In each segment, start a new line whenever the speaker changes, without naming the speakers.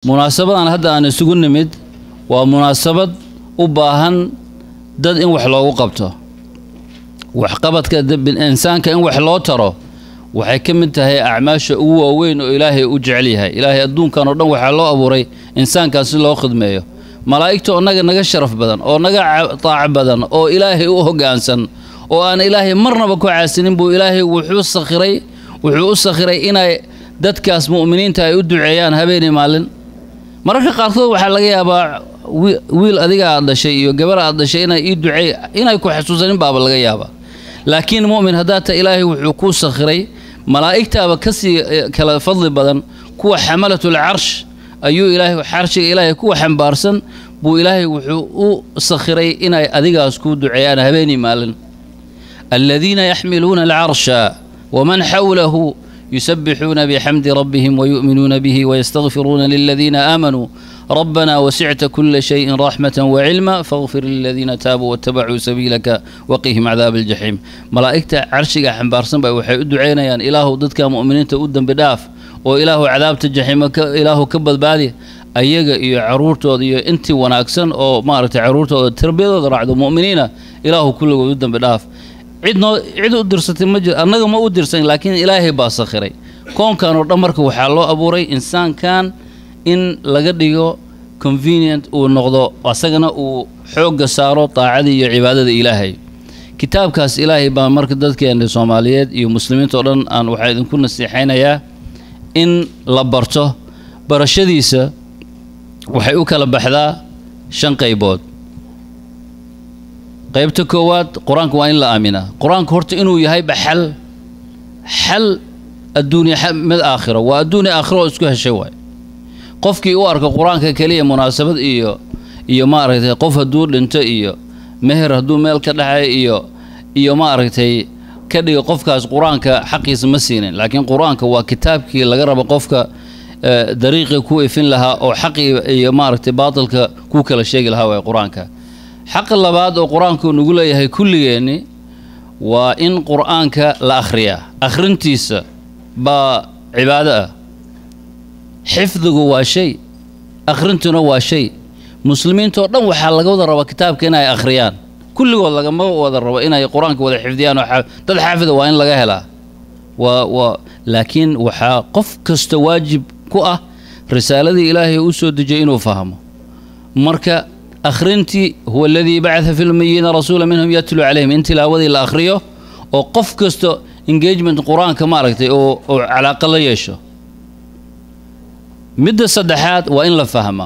munaasabadan hadda aan isugu nimid waa munaasabad u baahan dad in wax loogu qabto waxqabadka insaanka in wax loo taro waxay ka mid tahay acmaasha ugu waaweyn oo ilaahay u jecel yahay ilaahay adduunkan oo dhan waxaa loo abuuray insaankan si loo khidmeeyo malaa'igta naga naga sharaf badan oo naga taac badan oo ilaahay u hoggaansan oo aan ilaahay marnaba ku caasinin buu ilaahay wuxuu sakhiray wuxuu u sakhiray inay dadkaas mu'miniinta ay u duceeyaan habeenii maalin mararka qaarkood waxaa laga yaabaa wiil adiga aad dhashay iyo gabar aad dhashay inay ii duceey inay ku xasuusanin baaba laga yaabaa laakiin mu'min haddaa ta ilaahay wuxuu kuu sakhiray malaa'igtaaba ka sii kala fadli badan kuwa xamalatul carsh ayuu ilaahay xarshiga ilaahay kuwa xambaarsan buu ilaahay wuxuu u sakhiray inay adigaas kuu duceeyaan habeenii maalin aladiina yaxmiluuna alcarsha waman xawlahu يسبحون بحمد ربهم ويؤمنون به ويستغفرون للذين آمنوا ربنا وسعت كل شيء رحمة وعلما فاغفر للذين تابوا واتبعوا سبيلك وقهم عذاب الجحيم ملائكة عرشك حنبارسن باي waxay u duceynayaan ilaahu dadka mu'miniinta u dambi dhaaf oo ilaahu cadaabta jaxiima ilaahu ka badbaadi ayaga iyo caruurtooda iyo intii wanaagsan oo maaragtay caruurtooda tarbiyadooda raacdo mu'miniina ilaahu kulligood u dambi dhaaf cidnoo cid u dirsatay ma jiro annaga ma u dirsan laakiin ilaahay baa sakhiray koonkan oo dhan marka waxaa loo abuuray insaankan in laga dhigo convenient uu noqdo asagana uu xoogga saaro daacadii iyo cibaadada ilaahay kitaabkaas ilaahay baa marka dadkeena soomaaliyeed iyo muslimiinta oo dhan aan waxaa idinku nasiixaynayaa in la barto barashadiisa waxay u kala baxdaa shan qaybood qaybta koowaad qur-aanka waa in la aaminaa qur-aanka horta inuu yahayba xal xal adduunya mid aakhiro waa adduunya aakhiro oo isku heshay waay qofkii u arka qur-aanka keliya munaasabad iyo iyo maaragtay qof hadduu dhinto iyo meher hadduu meel ka dhexay iyo iyo maaragtay ka dhiga qofkaas qur-aanka xaqiisa ma siinin laakiin qur-aanka waa kitaabkii laga rabo qofka dariiqii ku ifin lahaa oo xaqii iyo maaragtay baatilka ku kala sheegi lahaa waay qur-aanka xaqa labaad oo qur-aanku nagu leeyahay kulligeenni waa in qur-aanka la akhriyaa akhrintiisa baa cibaado ah xifdigu waa shay akhrintuna waa shay muslimiintao dhan waxaa laga wada rabaa kitaabka inay akhriyaan kulligood lagama wada rabo inay qur-aanka wada xifdiyaan oo dad xaafida waa in laga helaa waa waa laakiin waxaa qof kasta waajib ku ah risaaladii ilaahay u soo dejiyay inuu fahmo marka akhrintii huwa aladii bacaa fi lmiyiina rasuula minhum yatlu calayhim in tilaawadii la akhriyo oo qof kasta engagement qur-aanka maaragtay oo oo calaaqa la yeesho midda saddexaad waa in la fahmaa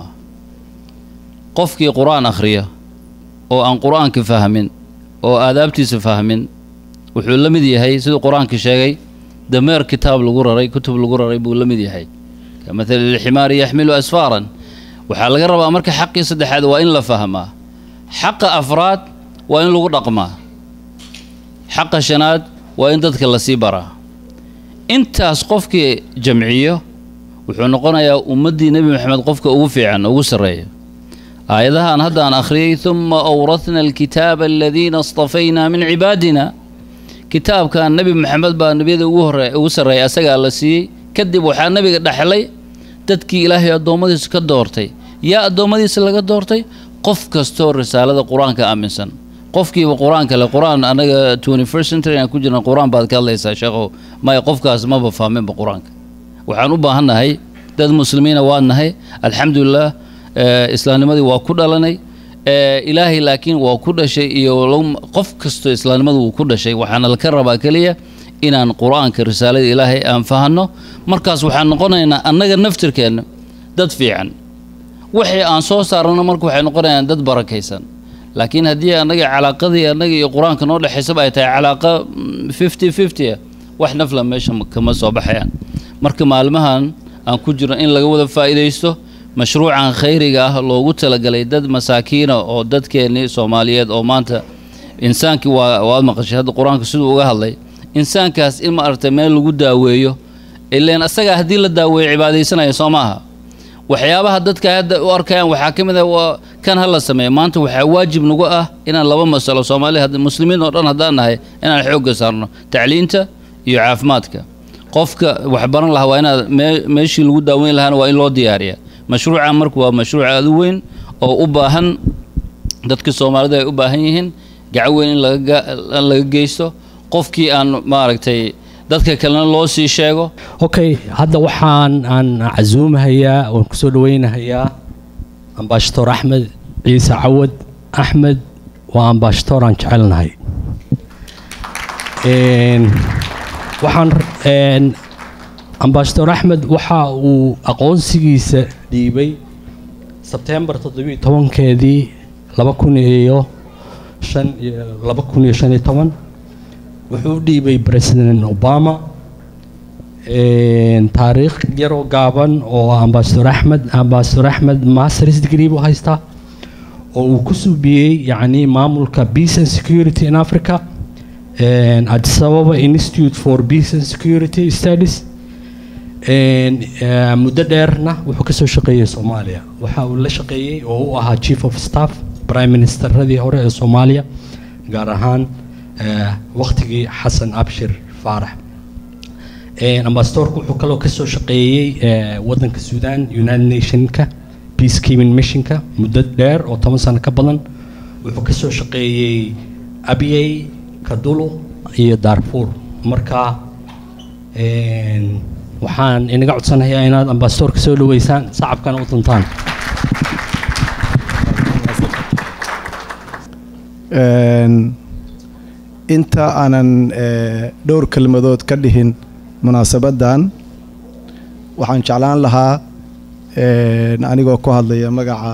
qofkii qur-aan akhriya oo aan qur-aanka fahmin oo aadaabtiisa fahmin wuxuu la mid yahay siduu qur-aanka sheegay dameer kitaab lagu raray kutub lagu raray buu la mid yahay ka mathali lximaari yaxmilu asfaaran waxaa laga rabaa marka xaqii saddexaad waa in la fahmaa xaqa afraad waa in lagu dhaqmaa xaqa shanaad waa in dadka lasii baraa intaas qofkii jamciyo wuxuu noqonayaa ummaddii nebi moxamed qofka ugu fiican ugu sarreeya aayadahan haddaan akhriyey uma awratna alkitaaba aladiina istafaynaa min cibaadina kitaabkan nebi moxamed baa nebiyada ugu hore ugu sarreeya asagaa la siiyey kadib waxaa nebiga dhexlay dadkii ilaahay addoommadiisa ka doortay yaa addoommadiisa laga doortay qof kastoo risaalada qur-aanka aaminsan qofkiiba qur-aanka le qur-aan anaga twenty first century aan ku jirna qur-aan baad ka hadlaysaa sheekhow maya qofkaas maba fahminba qur-aanka waxaan u baahannahay dad muslimiina waa nahay alxamdulilah islaamnimadii waa ku dhalanay ilaahay laakiin waa ku dhashay iyo qof kastoo islaamnimadu wuu ku dhashay waxaana laka rabaa keliya inaan qur-aanka risaalada ilaahay aan fahanno markaas waxaan noqonaynaa annaga naftirkeenna dad fiican wixii aan soo saarano marka waxay noqonayaan dad barakaysan laakiin haddii annaga calaaqadii annaga iyo qur-aanka noo dhexaysaba ay tahay calaaqa fifty fifty ah wax nafla meesha kama soo baxayaan marka maalmahan aan ku jirno in laga wada faa'iidaysto mashruucan khayriga ah loogu talagalay dad masaakiina oo dadkeennii soomaaliyeed oo maanta insaankii waa waad maqashay hadda qur-aanka siduu uga hadlay insaankaas in ma aragtay meel lagu daaweeyo ileen asagaa haddii la daaweeyo cibaadaysanaya soo maaha waxyaabaha dadka hadda u arkayaan waxaa ka mid ah waa kan ha la sameeyo maanta waxaa waajib nagu ah inaan laba masalo soomaali muslimiin oo dhan haddaan nahay inaan xoogga saarno tacliinta iyo caafimaadka qofka wax baran lahaa waa inaad meeshii lagu daaweyn lahaana waa in loo diyaariyaa mashruuca marka waa mashruuc aada u weyn oo u baahan dadka soomaalida ay u baahan yihiin gacan weyn in laga laga geysto qofkii aan maaragtay dadka kalena loo sii sheego
okay hadda waxaan aan casuumahayaa waan kusoo dhaweynahayaa ambaashatoor axmed ciise cawad axmed waa ambaashatoor aan jecelnahay waxaan ambaashatoor axmed waxa uu aqoonsigiisa dhiibay sebtembar toddobiiyo tobankeedii laba kun iyo shan iyo laba kun iyo shan iyo toban wuxuu u dhiibay president obama taariikh yaroo gaaban oo ambasador axmed ambasador axmed masters degree buu haystaa oo uu ku suubiyey yacni maamulka peace and security in africa addis ababa institute for peace and security studies muddo dheerna wuxuu ka soo shaqeeyey soomaaliya waxa uu la shaqeeyey oo u ahaa chief of staff prime ministeradii hore ee soomaaliya gaar ahaan waktigii xasan abshir faarax ambasadorku wuxuu kaloo kasoo shaqeeyey wadanka sudan united nationka peacekeeping missionka muddo dheer oo toban sano ka badan wuxuu kasoo shaqeeyey abyey kadulo iyo darfur marka waxaan inaga codsanayaa inaad ambasadorka soo dhaweysaan sacabkana u duntaan
inta aanan dhowr kelmadood ka dhihin munaasabaddan waxaan jeclaan lahaa anigoo ku hadlaya magaca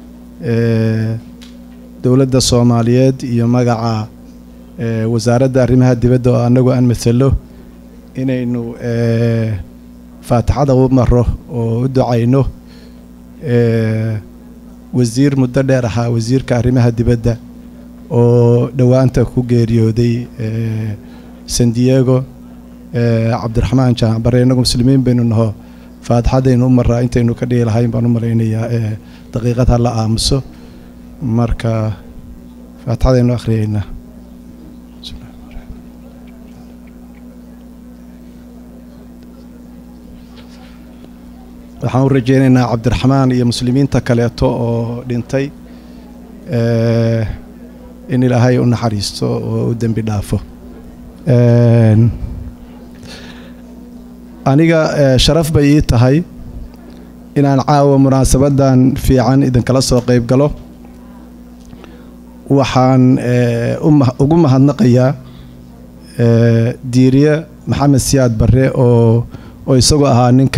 dowladda soomaaliyeed iyo magaca wasaaradda arrimaha dibadda oo annagu aan matalo inaynu faatixada u maro oo u ducayno wasiir muddo dheer ahaa wasiirka arrimaha dibadda oo dhowaanta ku geeriyooday san diego cabdiraxmaan jaanbare innagu muslimiin baynu naho faatixadaynu u maraa intaynu ka dhihi lahayn baan u malaynayaa daqiiqad ha la aamuso marka faatixadaynu akhriyeynaa waxaan u rajeynaynaa cabdiraxmaan iyo muslimiinta kaleeto oo dhintay in ilaahay u naxariisto oo u dembi dhaafo aniga sharaf bay ii tahay inaan caawa munaasabaddan fiican idinkala soo qayb galo waxaan ugu mahadnaqayaa diiriye maxamed siyaad barre oo oo isagoo ahaa ninka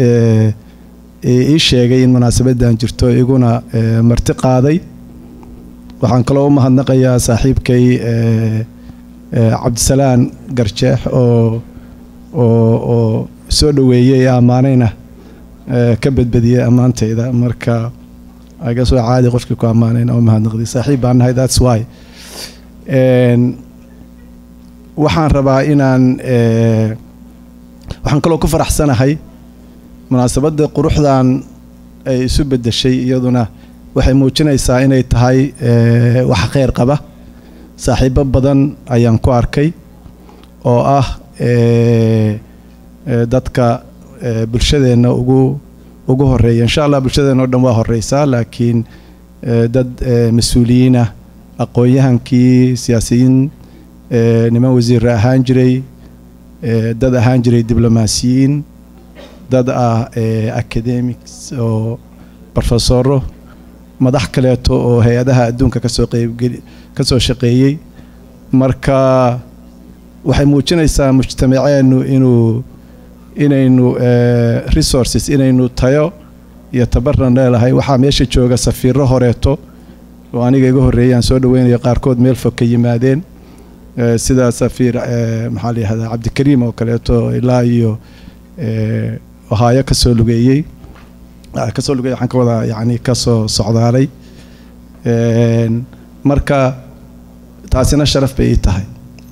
ii sheegay in munaasabaddan jirto iguna marti qaaday waxaan kaloo u mahadnaqayaa saaxiibkay cabdisalaan garjeex oo oo oo soo dhoweeyey ammaanayna ka badbadiyey ammaantayda marka aga soo caadi qofkii ku ammaanayna u mahadnaqday saaxiib baan nahay that's why waxaan rabaa inaan waxaan kaloo ku faraxsanahay munaasabadda quruxdan ay isu beddeshay iyaduna waxay muujinaysaa inay tahay wax kheyr qaba saaxiibo badan ayaan ku arkay oo ah dadka bulshadeenna ugu ugu horeeya insha allah bulshadeenna o dhan waa horeysaa laakiin dad mas-uuliyiin ah aqoon-yahankii siyaasiyiin niman wasiira ahaan jiray dad ahaan jiray diblomaasiyiin dad ah academics oo brofesoro madax kaleeto oo hay-adaha adduunka kasoo qeybgeli ka soo shaqeeyey marka waxay muujinaysaa mujtamaceennu inuu inaynu resources inaynu tayo iyo tabaran leelahay waxaa meesha jooga safiiro horeeto oo aniga iga horreeyaan soo dhaweynaya qaarkood meel fog ka yimaadeen sida safiir maxaa la yihahdaa cabdikariim oo kaleeto ilaa iyo ohaayo kasoo lugeeyey kasoo lugeeyey waxaan ka wadaa yacni kasoo socdaalay marka taasina sharaf bay ii tahay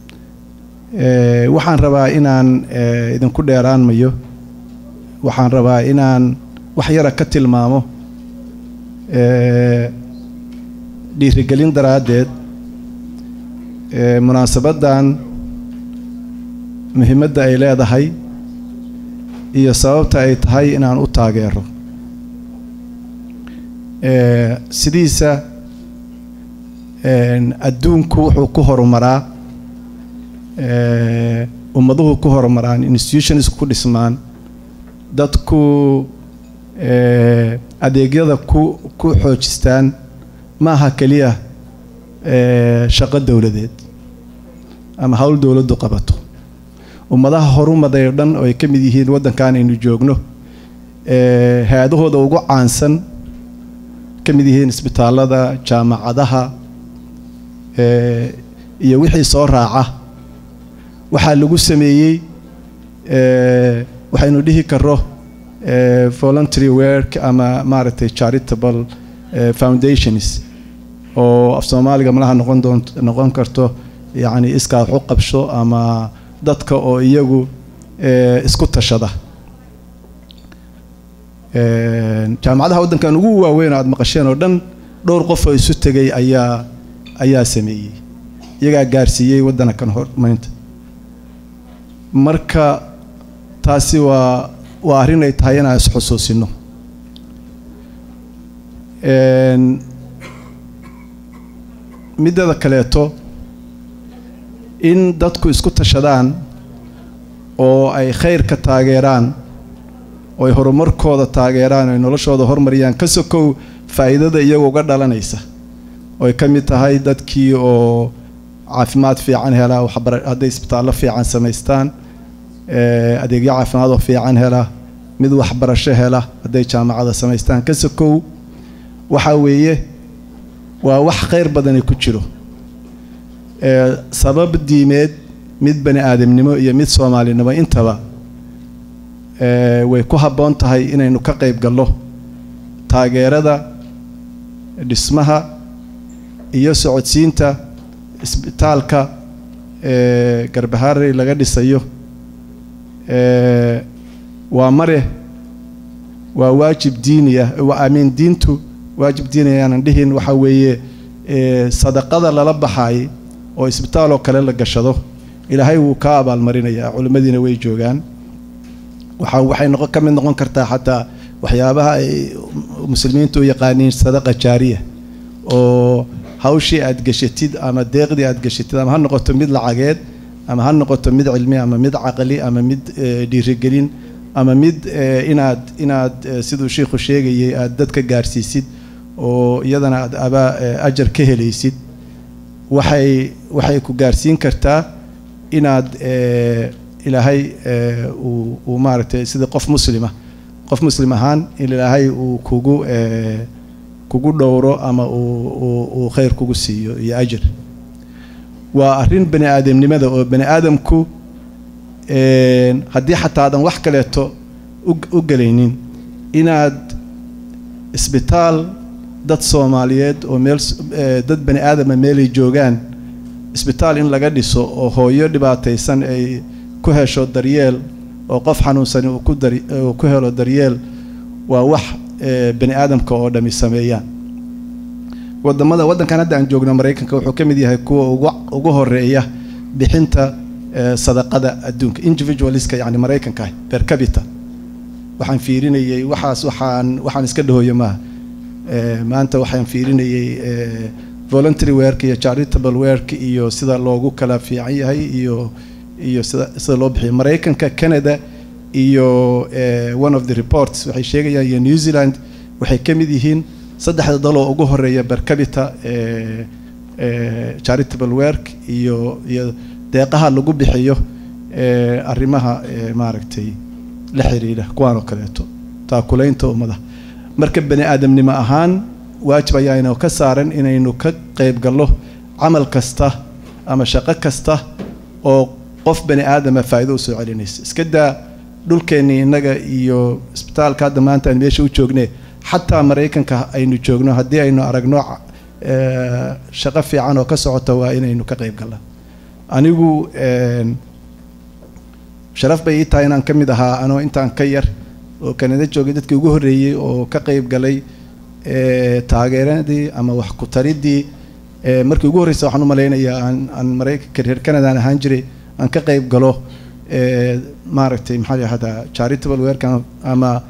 waxaan rabaa inaan idinku dheeraan mayo waxaan rabaa inaan wax yara ka tilmaamo dhiirigelin daraaddeed munaasabaddan muhiimadda ay leedahay iyo sababta ay tahay inaan u taageero Eh, sidiisa een, adduunku wuxuu ku horumaraa eh, ummaduhu ku horumaraan institutions ku dhismaan dadku eh, adeegyada ku ku xoojistaan ma aha keliya eh, shaqo dowladeed ama hawl dowladdu qabato ummadaha horumaday oo dhan oo ay ka mid yihiin waddankan aynu joogno eh, hay-adahooda ugu caansan ka mid yihiin isbitaallada jaamacadaha eh, iyo wixii soo raaca waxaa lagu sameeyey eh, waxaynu dhihi karo eh, voluntary work ama maaragtay charitable eh, foundations oo af soomaaliga malaha noqon doont noqon karto yacni iskaa wax u qabsho ama dadka oo iyagu eh, isku tashada Een, jaamacadaha waddankan ugu waaweyn oo aad maqasheen oo dhan dhowr qof oo isu tegay ayaa ayaa sameeyey iyagaa gaarsiiyey waddankan horumarinta marka taasi waa waa arrin ay tahay inaan isxusuusino Een, midada kaleeto in dadku isku tashadaan oo ay khayrka taageeraan oo ay horumarkooda taageeraan oo ay noloshooda hormariyaan ka sokow faa'iidada iyaga uga dhalanaysa oo ay ka mid tahay dadkii oo caafimaad fiican hela waxbara hadday isbitaallo fiican samaystaan eh, adeegyo caafimaad oo fiican hela mid waxbarasho hela hadday jaamacada samaystaan ka sokow waxa weeye waa wax khayr badani ku jiro Eh, sabab diimeed mid bani aadamnimo iyo mid soomaalinimo intaba eh, way ku habboon tahay inaynu ka qayb gallo taageerada dhismaha iyo socodsiinta isbitaalka eh, garbaharey laga dhisayo eh, waa mare waa waajib diiniya waa amiin diintu waajib diiniya aanan dhihin waxa weeye eh, sadaqada lala baxaay oo isbitaal oo kale la gashado ilaahay wuu kaa abaalmarinayaa culimmadiina way joogaan waxa waxay noqon ka mid noqon kartaa xataa waxyaabaha ay muslimiintu u yaqaaniin sadaqa jaariya oo hawshii aad gashatid ama deeqdii aad gashatid ama ha noqoto mid lacageed ama ha noqoto mid cilmi ama mid caqli ama mid eh, dhiirigelin ama mid eh, inaad inaad eh, siduu sheikhu sheegayay aad dadka gaarsiisid oo iyadana aad abaa eh, ajar ka helaysid waxay waxay ku gaarsiin kartaa inaad eh, ilaahay eh, uu uu maaragtay sida qof muslima qof muslim ahaan in ilaahay uu kugu eh, kugu dhowro ama uu uu uu khayr kugu siiyo iyo ajir waa arrin bani aadamnimada oo bani aadamku een, haddii xataa aadan wax kaleeto u u gelaynin inaad isbitaal dad soomaaliyeed oo meel s- eh, dad bani aadama meelay joogaan isbitaal in laga dhiso oo hooyo dhibaataysan ay ku hesho daryeel oo qof xanuunsani uu ku dari uu ku helo daryeel waa wax eh, bani aadamka oo dhami sameeyaan wadamada waddankan hadda aan joogno maraykanka wuxuu ka mid yahay kuwa ugu ugu horeeya bixinta eh, sadaqada adduunka individualiska yani maraykanka ah per capita waxaan fiirinayay waxaas waxaan waxaan iska dhahoyo maaha Eh, maanta waxaan fiirinayay eh, voluntary work iyo charitable work iyo sida loogu kala fiican yahay iyo iyo sida sida loo bixiyo maraykanka canada iyo eh, one of the reports waxay sheegayaan iyo new zealand waxay ka mid yihiin saddexda daloo ugu horeeya per capita eh, eh, charitable work iyo iyo deeqaha lagu bixiyo eh, arrimaha eh, maaragtay la xiriira kuwaan oo kaleeto taakulaynta ummadaha marka bani aadamnimo ahaan waajib ayaanu ka saaran inaynu ka qayb gallo camal kasta ama shaqo kasta oo qof bani aadama faa'iido usoo celinaysa iska daa dhulkeennii innaga iyo isbitaalka hadda maanta aan meesha u joogne xataa maraykanka aynu joogno haddii aynu aragno eh, shaqo fiican oo ka socota waa inaynu ka qayb gallaa anigu een, sharaf bay ii tahay inaan ka mid ahaa anoo intaan ka yar oo kanada joogay dadkii ugu horreeyey oo ka qayb galay eh, taageeradii ama wax ku taridii eh, markii ugu horreysa waxaan u malaynayaa aan aan maraykanka reer canadaan ahaan jiray aan ka qayb galo eh, maaragtay maxaa la yihahdaa charitable work ama- ama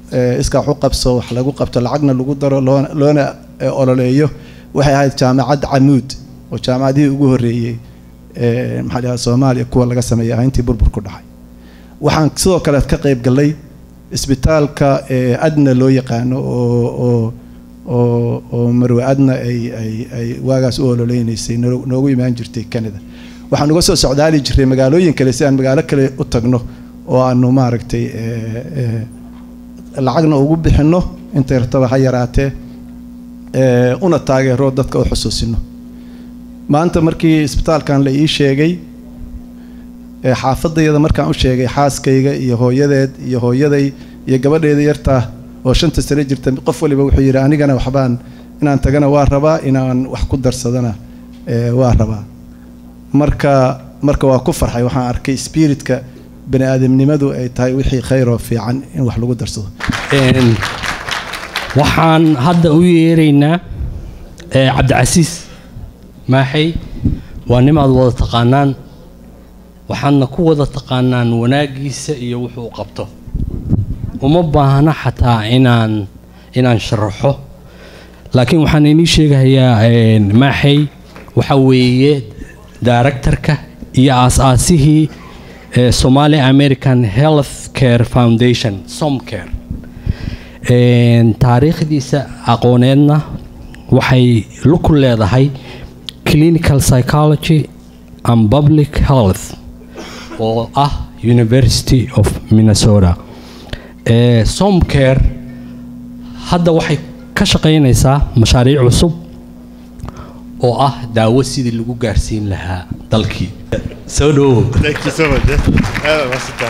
eh, iska wax u qabso wax lagu qabto lacagna lagu daro loona loona eh, ololeeyo waxay ahayd jaamacad camuud oo jaamacadihii ugu horreeyey eh, maxaa la yidhahdaa soomaaliya kuwa laga sameeyay ahaa intii burbur ku dhacay waxaan sidoo kale ka qayb gallay isbitaalka eh, adna loo yaqaano oo oo oo oo marwe adna ay ay ay waagaas u ololeynaysay noo- noogu imaan jirtay canada waxaan uga soo socdaali jiray magaalooyin kale si aan magaalo kale u tagno oo aanu maaragtay eh, eh, lacagna ugu bixinno intay rataba ha yaraatee eh, una taageero dadka u xusuusino maanta markii isbitaalkan la ii sheegay ee xaafadayada markaan u sheegay xaaskayga iyo hooyadeed iyo hooyaday iyo gabadheeda yartaa oo shanta sano jirta qof waliba wuxuu yidhi anigana waxbaan inaan tagana waa rabaa inaan wax ku darsadana ee, waa rabaa marka marka waa ku farxay waxaan arkay spiritka bani aadamnimadu ay tahay wixii khayr oo fiican in wax lagu darsado
Een, waxaan hadda u yeeraynaa eh, cabdicasiis maaxay waa nimaad wada taqaanaan waxaadna ku wada taqaanaan wanaagiisa iyo wuxuu qabto uma baahna xataa inaan inaan sharaxo laakiin waxaan inii sheegayaa een, maaxay waxa weeye directorka iyo aas-aasihii eh, Somali American Health Care Foundation Somcare Een, taariikhdiisa aqooneedna waxay ku leedahay clinical psychology and public health oo ah University of Minnesota ee Somcare hadda waxay ka shaqaynaysaa mashaariic cusub oo ah daawo sidii lagu gaarsiin lahaa dalkii soo dhowow
Thank you so much. eh. Aad waa sitaa.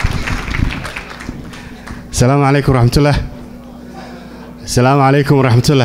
Asalaamu calaykum waraxmatullah. Asalaamu calaykum waraxmatullah.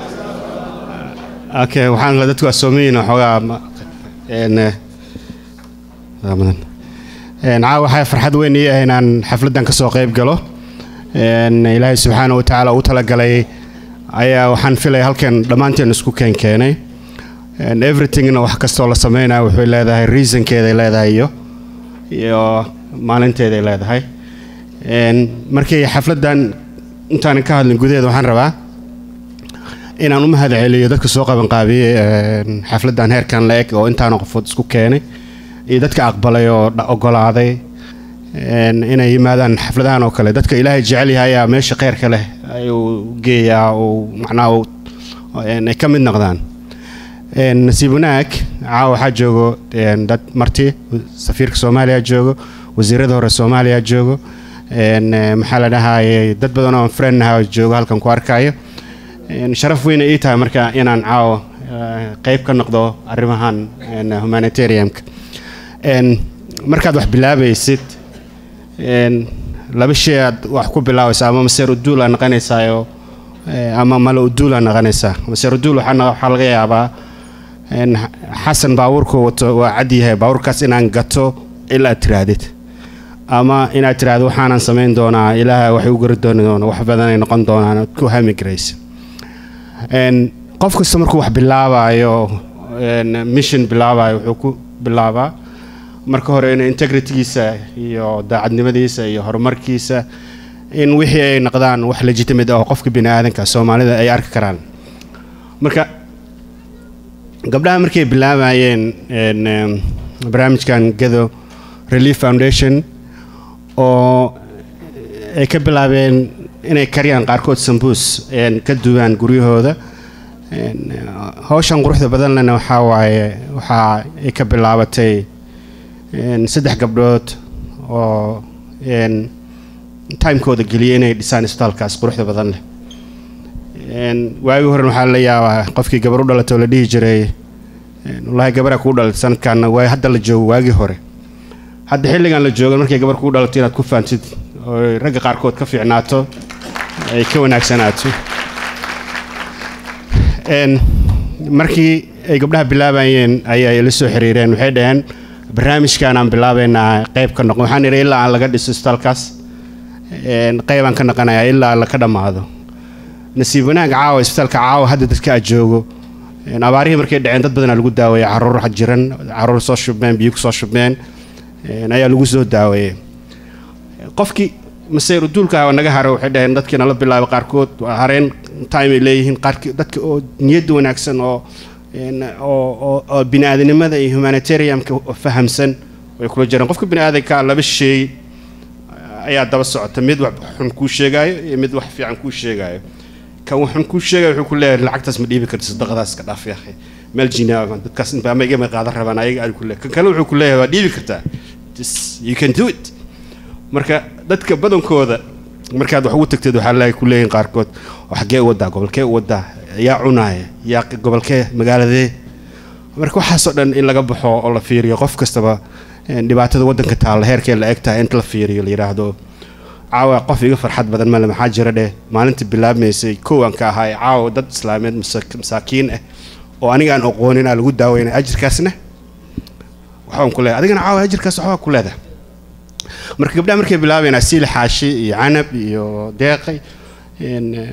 Okay, waxaan la dadku asoomayin waxoogaa ma- een eh, Ramadan. Een caawa waxaa farxad weyn ii ah inaan xafladdan ka soo qayb galo. Een Ilaahay subxaanahu wa tacaala u talagalay ayaa waxaan filaya halkan dhammaanteen isku keen keenay. And everythingna wax kastoo la sameynaya wuxuu leedahay reasonkeeday leedahay iyo iyo maalinteeday leedahay Een, markii xafladdan intaanan ka hadlin gudaheeda waxaan rabaa inaan u mahad celiyo dadka soo qabanqaabiyey een, xafladdan heerkan la eg oo intaana qofood isku keenay iyo dadka aqbalay oo dha- ogolaaday een, inay yimaadaan xafladahan oo kale dadka ilaahay jecel yahay ayaa meesha kheyrka leh ayuu geeyaa uu macnaha uu- een, ay ka mid noqdaan Een, nasiib wanaag caawa waxaa joogo een, dad marti safiirka soomaaliya joogo wasiirada hore soomaaliya joogo een, eh, maxaa la dhahaye dad badan oo friend ah joogo halkan ku arkayo Een, sharaf weyn ay ii tahay marka inaan caawa eh, qayb ka noqdo arrimahan een, humanitarianka Een, markaad wax bilaabaysid een, laba shay aad wax ku bilaabaysa ama maseer uduul aa noqonaysaayo eh, ama mala uduul aa noqonaysaa maseer uduul waxaa no- waxaa laga yaabaa een, xasan baabuurku wato waa cad yahay baabuurkaas inaan gato ilaa tiraahdid ama inaad tiraahdo waxaanan samayn doonaa ilaaha waxay u gari dooni doona wax badanay noqon doonaan ood ku hami garaysa Een, qof kasta markuu wax bilaabayo een, mission bilaabayo wuxuu ku bilaabaa marka hore in integritygiisa iyo daacadnimadiisa iyo horumarkiisa in wixii ay noqdaan wax legitimate ah oo qofka bini aadanka soomaalida ay arki karaan marka gabdhaha markay bilaabayeen een, em, barnaamijkan gado relief foundation oo ay ka bilaabeen inay kariyaan qaarkood sambuus een, ka duwaan guryahooda Een, hawshan quruxda badan lena waxaa waaye waxaa ay ka bilaabatay een, saddex gabdhood oo een, timekooda geliyay inay dhisaan isbitaalkaas quruxda badan leh Een, waagii hore waxaa la yaabaa qofkii gabar u dhalatay oo la dhihi jiray een, wallaahi gabaraa kuu dhalatay sanadkan waa hadda la joogo waagii hore hadda xilligan la joogo markay gabar kuu dhalato inaad ku fahamtid oo ragga qaarkood ka fiicnaato ay ka wanaagsanaato Een, markii ay gabdhaha bilaabayeen ayay la soo xiriireen waxay dhaheen barnaamijkan aan bilaabaynaa qayb ka noqon waxaan idhi ilaa aan laga dhiso isbitaalkaas een, qaybaan ka noqonayaa ilaa la ka dhammaado nasiib wanaag caawa isbitaalka caawa hadda dadka aad joogo een, abaarihii markay dhaceen dad badanaa lagu daaweeyey caruur jiran caruur soo shubmeen biyo kusoo shubmeen een, ayaa lagu soo daaweeyey qofkii masayr uduulka waa naga haro waxay dhaheen dadkiina la bilaabo qaarkood waa hareen time ay leeyihiin qaarkii dadka oo niyadda wanaagsan oo een, oo oo- oo bini aadanimada iyo humanitarianka fahamsan way kula jiraan qofka bini aadanka laba shay ayaa daba socota mid wax xun kuu sheegaayo iyo mid wax fiican kuu sheegaayo kan wax xun kuu sheegayo wuxuu ku leeyahay lacagtaas ma dhiibi karti sadaqadaas ka dhaaf yaakhay meel jinaa dadkaas inba ama igama qaadan rabaan ayaga ay ku leeyahay kan kale wuxuu ku leeyahay waa dhiibi kartaa Just, you can do it marka dadka badankooda markaad wax ugu tagteed waxaa laga ku leeyihin qaarkood oo xaggee u wadaa gobolkee u wadaa yaa cunaaya yaa gobolkee magaaladee marka waxaasoo dhan in laga baxo oo la fiiriyo qof kastaba een, dhibaatada wadanka taalla heerkee la eg tahay inta la fiiriyo la yidhaahdo caawa qof iga farxad badan male maxaa jira dheh maalinta bilaabmaysay kow aan ka ahay caawa dad islaameed masa- masaakiin ah oo aniga aan aqoonin aa lagu daaweynay ajirkaasna waxbaan ku leedahay adigana caawa ajirkaas waxbaa ku leedahay marka gabdhaha markay bilaabayeen asiili xaashi iyo canab iyo deeqay een, een,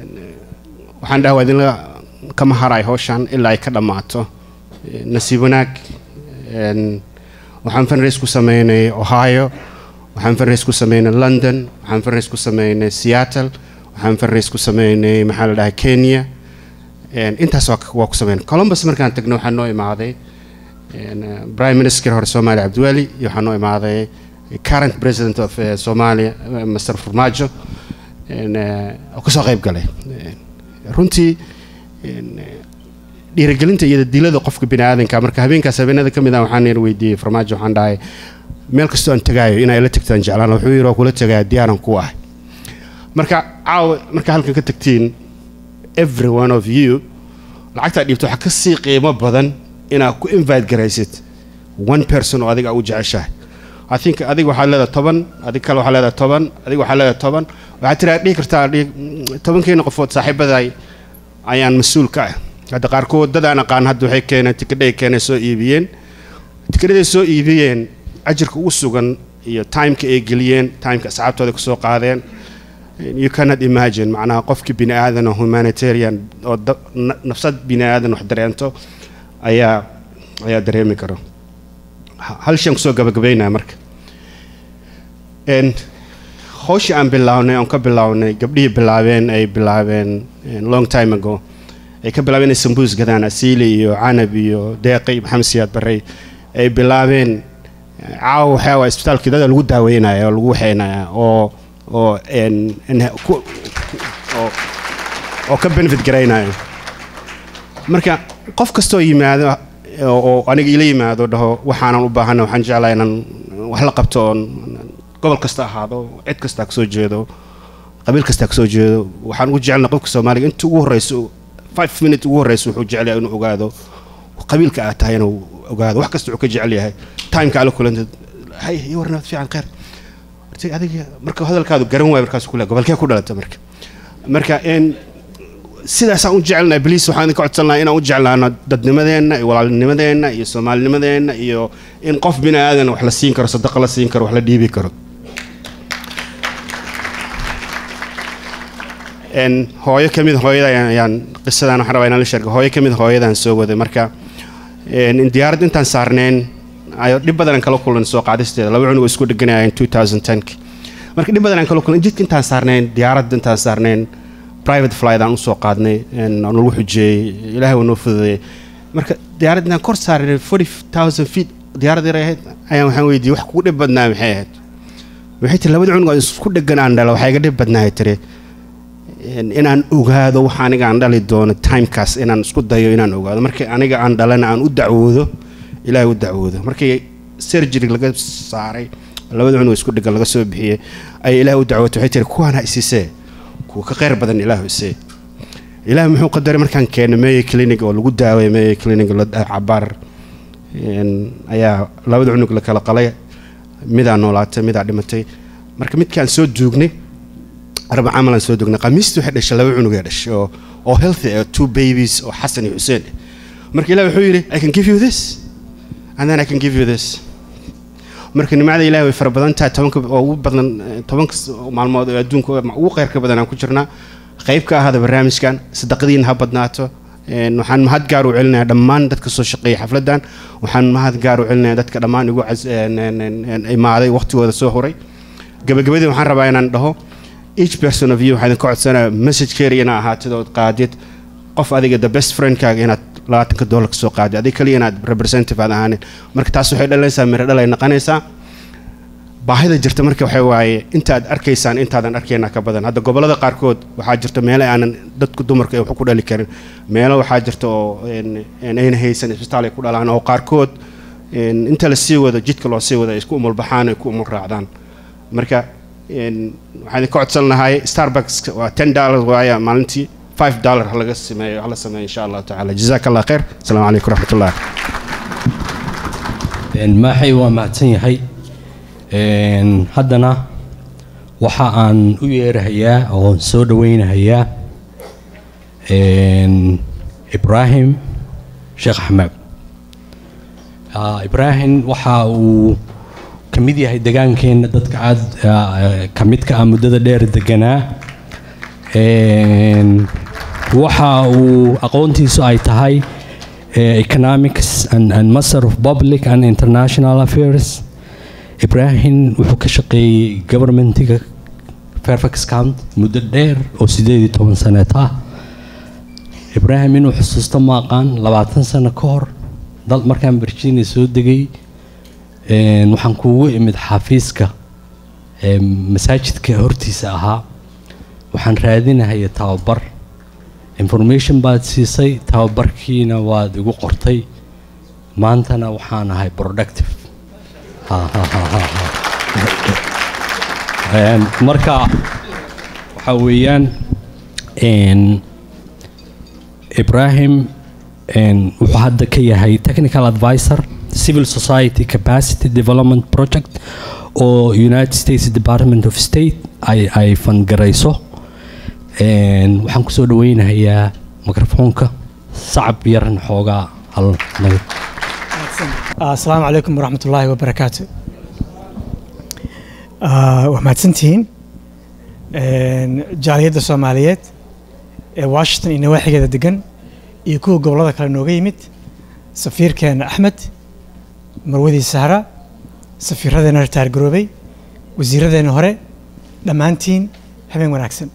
waxaan dhaha waa idinla kama haray hawshan ilaa ay ka dhammaato Een, nasiib wanaag een, waxaan fundraise ku sameynay ohio waxaan fundraise ku sameynay london waxaan fundraise ku sameynay seattle waxaan fundraise ku sameynay maxaa la dhahay kenya Een, intaas waa waa ku sameynay columbus markaan tagno waxaa noo imaaday een, eh, prime minister hore soomaaliya cabdiweli iyo waxaa noo imaaday current president of eh, somalia eh, mr farmaajo een, eh, oo kasoo qayb galay Een, runtii een, eh, dhiirigelinta iyo dilada qofka bini aadanka marka habeenkaas habeenada ka mid ah waxaan yar weydiiyey farmaajo waxaan dhahay meel kastoo aan tagaayo inay la tagtaan jeclaan wuxuu yidhi waa kula tagaya diyaaran ku ah marka caawa marka halkan ka tagtiin every one of you lacagtaa dhiibto waxaa kasii qiimo badan inaad ku invite garaysid one person oo adiga u jeceshahay I think adiga waxaad leedahay toban adig kale waxaad leedahay toban adiga waxaad leedahay toban waxaad tiraa dhihi kartaa dhihi mm, tobankeena qofood saaxiibaday ayaan mas-uul ka ah hadda qaarkood dad aan aqaan hadda waxay keeneen tikadhay keenay soo iibiyeen tikadhaday soo iibiyeen ajirka ugu sugan iyo timeka ay geliyeen timeka asxaabtooda kasoo qaadeen you cannot imagine macnaha qofki bini aadan oo humanitarian oo da- na- nafsad bini aadan wax dareento ayaa ayaa dareemi karo Ha- hal shan kusoo gabagabaynaya marka Een, hawshii aan bilownay oon ka bilownay gabdhihii bilaabeen ay bilaabeen een, long time ago ay ka bilaabeen inay sambuus gadaan asiili iyo canab iyo deeqi maxamed siyaad barrey ay bilaabeen eh, caawa waxaa waa isbitaalkii dada lagu daaweynaya oo lagu waxeynaya oo oo een- een ku- oo oo ka benefit garaynaya marka qof kastoo yimaado oo oo aniga ila yimaado dhaho waxaanan u baahana waxaan jeclaa inaan wax la qabto oon gobol kasta ahaado cid kasta kasoo jeedo qabiil kasta kasoo jeedo waxaan ugu jecelnaa qofka soomaaliga inta ugu horeyso five minute ugu horeyso wuxuu jecel yahay inuu ogaado qabiilka aad tahay inuu ogaado wax kasta wuxuu ka jecel yahay timeka ala kulantid hay ii warnaad fiican khayr horta adiga marka hadalkaadu garan waayo markaas kule gobolkee ku dhalata marka marka een sidaasaan u jecelnahay bliis waxaan idinka codsanlahay inaan u jeclaano dadnimadeenna iyo walaalnimadeenna iyo soomaalinimadeenna iyo in qof bini aadan wax la siin karo sadaqa la siin karo wax la dhiibi karo een hooyo ka mid hooyada ayaan- ayaan qisadan waxaan rabaa inaan la sheego hooyo ka mid hooyadaan soo waday marka een in diyaarad intaan saarneen ayo dhib badan aan kala kulan soo qaadisteeda laba cunug oo isku dheganayeen 2010 marka dhib badan aan kala kulan jidka intaan saarneen diyaarad intaan saarneen private flight aan usoo qaadnay een aan lagu xujeeyey ilaahay waa noo fududeeyey marka diyaarad intaan kor saarnay 40000 feet diyaarad yar ay ahayd ayaan waxaan weydiiyey wax kugu dhib badnaa maxay ahayd waxay tiri labada cunug oo isku dhegan aan dhalo waxaa iga dhib badnaa tiri in- inaan ogaado waxa aniga aan dhali doono timekaas inaan isku dayo inaan ogaado markii aniga aan dhalana aan u dacwoodo ilaahay u dacwoodo markii surgery laga saaray labada cunug isku dhigan laga soo bixiyey ayay ilaahay u dacwootay waxay tiri kuwaan ha isisee kuwa ka khayr badan ilaahu isee ilaahay muxuu qadaray markaan keenay meeye clinic oo lagu daaway meeye clinic la cabaar een, ayaa labada cunug la kala qalay midaa noolaatay midaa dhimatay marka midkaan soo duugnay arba camalan soo dugnay qamiistii waxay dhashay laba cunug ee dhashay oo oo healthy ah two babies oo xasan iyo xuseen ah marka ilaah wuxuu yidhi i can give you this and then i can give you this marka nimcada ilahi way fara badan tahay tobanka oo ugu badan eh, tobanka s- maalmood oo adduunka ugu khayrka badan aan ku jirnaa qayb ka ahada barnaamijkan sadaqadiina ha badnaato Een, waxaan mahad gaar u celinayaa dhammaan dadka soo shaqeeya xafladan waxaan mahad gaar u celinayaa dadka dhammaan igu cas- een, een, een, een, imaaday waqtigooda soo horay gabagabadii waxaan rabaa inaan dhaho each person of you waxaa idinka codsanaya message carry inaa ahaatid ood qaadid qof adiga the best friendkaaga inaad labaatanka dollar ka soo qaadid adiga kaliya inaad representative aad ahaanin marka taas waxay dhalinaysaa miro dhal ay noqonaysaa baahida jirta marka waxay waaye intaad arkaysaan intaadan arkayna ka badan hadda gobolada qaarkood waxaa jirta meelo aanan dadku dumarka ay wax ku dhali karin meelo waxaa jirta oo een- een ayna haysan isbitaal ay ku dhalaan oo qaarkood een, inta la sii wado jidka loo sii wado ay isku umulbaxaan ay ku umul raacdaan marka een, waxaan idinka codsan lahay starbucks waa ten dollars waaya maalintii five dollar ha laga sameeyo hala sameeyo insha allahu tacaala jazaaka allah khayr asalaamu calaykum waraxmatullah
Een, maaxay waa mahadsan yahay Een, haddana waxa aan u yeerahayaa oo soo dhaweynahayaa een, ibraahim sheekh axmed Ah, ibraahim waxa uu ka mid yahay degaankeena dadka aada ka midka ah muddada dheer deganaa Een, waxa uu aqoontiisu ay tahay eh, economics and, and master of public and international affairs ibrahim wuxuu ka shaqeeyey governmentiga fairfax county muddo dheer oo sideed iyo toban saneed ah ibrahim inuu xusuusto maaqaan labaatan sano ka hor dal markaan virginia soo degay een, waxaan kuugu imid xafiiska ee, masaajidka hortiisa ahaa waxaan raadinahaya tababar information baad siisay tababarkiina waad igu qortay maantana waxaan ahay productive Ha, ha, ha, ha, ha. Een, marka waxa weeyaan een, ibrahim een, wuxuu hadda ka yahay technical advisor civil society capacity development project oo united states department of state ay ay fangarayso Een, waxaan kusoo dhaweynahayaa mikrofoonka sacab yaran xoogaa hal naga
asalaamu calaykum waraxmat ullaahi wabarakaatu Ah, waa mahadsantihiin Een, jaaliyadda soomaaliyeed ee washington iyo nawaaxigeeda degan iyo kuwa gobollada kale nooga yimid safiirkeena axmed marwadii sahra safiiradeena ritaar garoobay wasiiradeena hore dhammaantiin habeen wanaagsan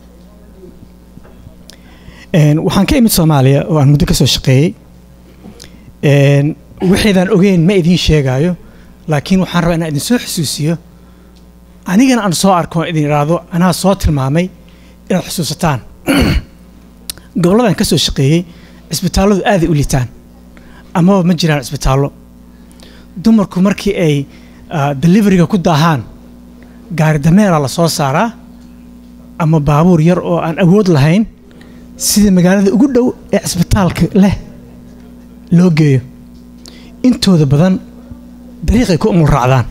Een, waxaan ka imid soomaaliya oo aan muddo ka soo shaqeeyey Een, wixiidaan ogeyn ma idiin sheegaayo laakiin waxaan rabaa inaan idin soo xusuusiyo anigana aan soo arko idin idhaahdo anaa soo tilmaamay inaad xusuusataan goboladan ka soo shaqeeyey cisbitaalladu aaday u liitaan amaba ma jiraan cisbitaallo dumarku markii ay ah, deliveriga ku daahaan gaari dameera la soo saaraa ama baabuur yar oo aan awood lahayn sida magaalada ugu dhow ee cisbitaalka leh loo geeyo intooda badan dariiqay ku umul raacdaan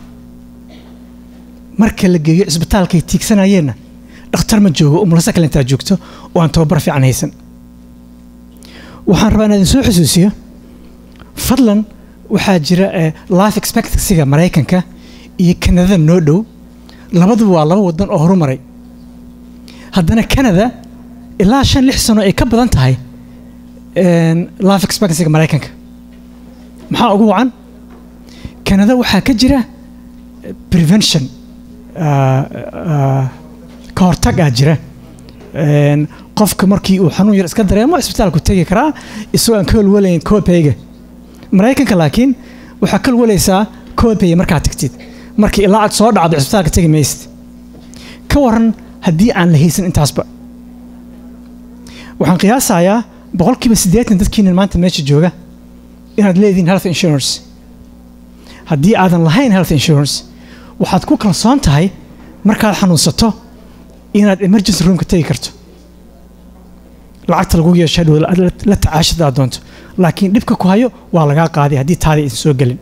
marka la geeyo cisbitaalkay tiigsanayeenna dhakhtar ma joogo umulasa kale intaa joogto oo aan tababar fiican haysan waxaan rabaa inaan idin soo xusuusiyo fadlan waxaa jira eh, life expectancyga maraykanka iyo kanadada noo dhow labaduba waa laba wadan oo horumaray haddana canada ilaa shan lix sano ay ka badan tahay een, life expectancyga maraykanka maxaa ugu wacan canada waxaa ka jira eh, prevention ah, ah, ka hortagaa jira Een, qofka markii uu xanuun yar iska dareemo isbitaalku tegi karaa isagoo aan ka walwalayn copayga maraykanka laakiin waxaa ka walwalaysaa copay markaad tagtid markii ilaa aad soo dhacdo isbitaalka tegi maysid ka waran haddii aan la haysan intaasba waxaan qiyaasayaa boqolkiiba siddeetan dadkiina maanta meesha jooga inaad leedihiin health insurance haddii aadan lahayn health insurance waxaad ku kalsoon tahay markaad xanuunsato inaad emergency roomka tegi karto lacagta lagu yeesho hadhow la- la la tacaashada aad doonto laakiin dhibka ku hayo waa lagaa qaaday haddii taadii aysan soo gelin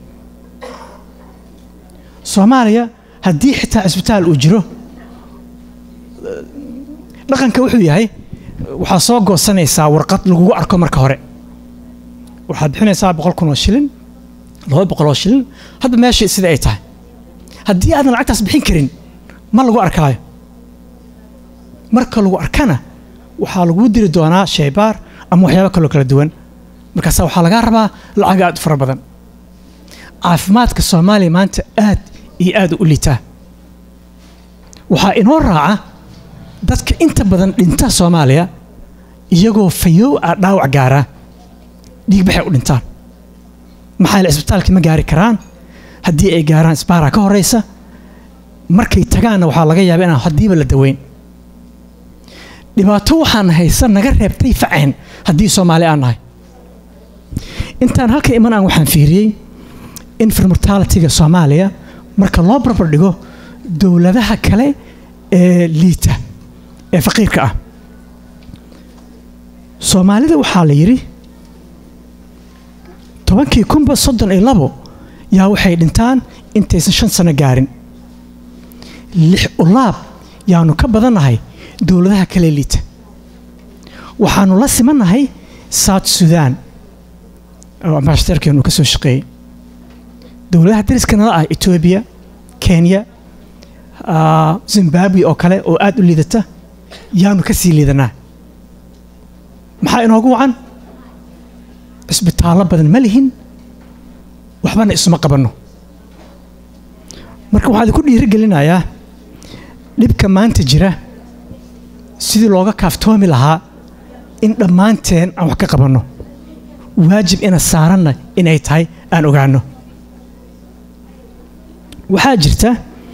soomaaliya haddii xitaa cisbitaal uu jiro dhaqanka wuxuu yahay waxaad soo goosanaysaa warqad lagugu arko marka hore waxaad bixinaysaa boqol kun oo shilin laba boqol oo shilin hadda meesha sida ay tahay haddii aadan lacagtaas bixin karin ma lagu arkaayo marka lagu arkana waxaa lagu diri doonaa shaybaar ama waxyaabo kaloo kala duwan markaasa waxaa lagaa rabaa lacag aad u fara badan caafimaadka soomaaliya maanta aad iyo aad u liitaa waxaa inoo raaca dadka inta badan dhinta soomaaliya iyagoo fayow ah dhaawac gaara dhiigbaxay u dhintaan maxaa yeele isbitaalka ma gaari karaan haddii ay gaaraan isbaaraa ka horeysa markay tagaanna waxaa laga yaaba inaan haddiiba la daweyn dhibaato waxaan haysa naga reebtay faceen haddii soomaali aan nahay intaan halka iman aan waxaan fiiriyey infirmortalitiga soomaaliya marka loo barbar dhigo dowladaha kale ee liita ee faqiirka ah soomaalida waxaa la yidhi tobankii kunba soddon iyo labo yaa waxay dhintaan intaysan shan sano gaarin lix ulaab yaanu ka badannahay dowladaha kale liita waxaanu la simannahay south sudan oo ambashadeerkeenu ka soo shaqeeyey dowladaha dariska nala ah etoobiya kenya zimbabwe oo kale oo aada u liidata yaanu ka sii liidanaa maxaa inoogu wacan cisbitaallo badan ma lihin waxbana isuma qabanno marka waxaan idinku dhiirigelinayaa dhibka maanta jira sidii looga kaaftoomi lahaa in dhammaanteen aan wax ka qabanno waajib ina saaranna inay tahay aan ogaano waxaa jirta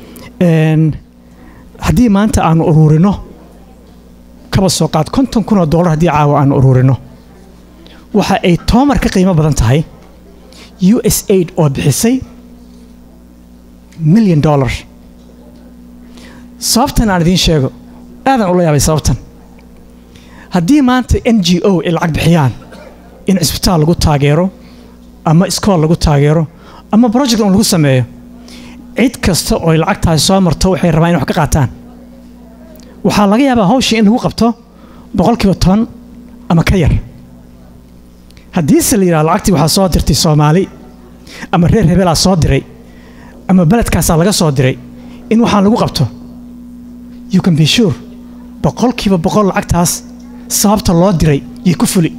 haddii maanta aanu uruurino kaba soo qaad konton kun oo dollar haddii caawa aanu uruurino waxa ay toomar ka qiimo badan tahay u s aid oo bixisay milyan dollar sababtan aan idiin sheego aadaan ula yaabay sababtan haddii maanta n g o ay lacag bixiyaan in cisbitaal lagu taageero ama iskool lagu taageero ama project un lagu sameeyo cid kasta oo ay lacagtaasi soo marto waxay rabaan in wax ka qaataan waxaa laga yaabaa hawshii in lagu qabto boqolkiiba toban ama ka yar haddiise la yidhaha lacagtii waxaa soo dirtay soomaali ama reer hebelaa soo diray ama beledkaasaa laga soo diray in waxaan lagu qabto you can be sure boqolkiiba boqol lacagtaas sababta loo diray yay ku fuli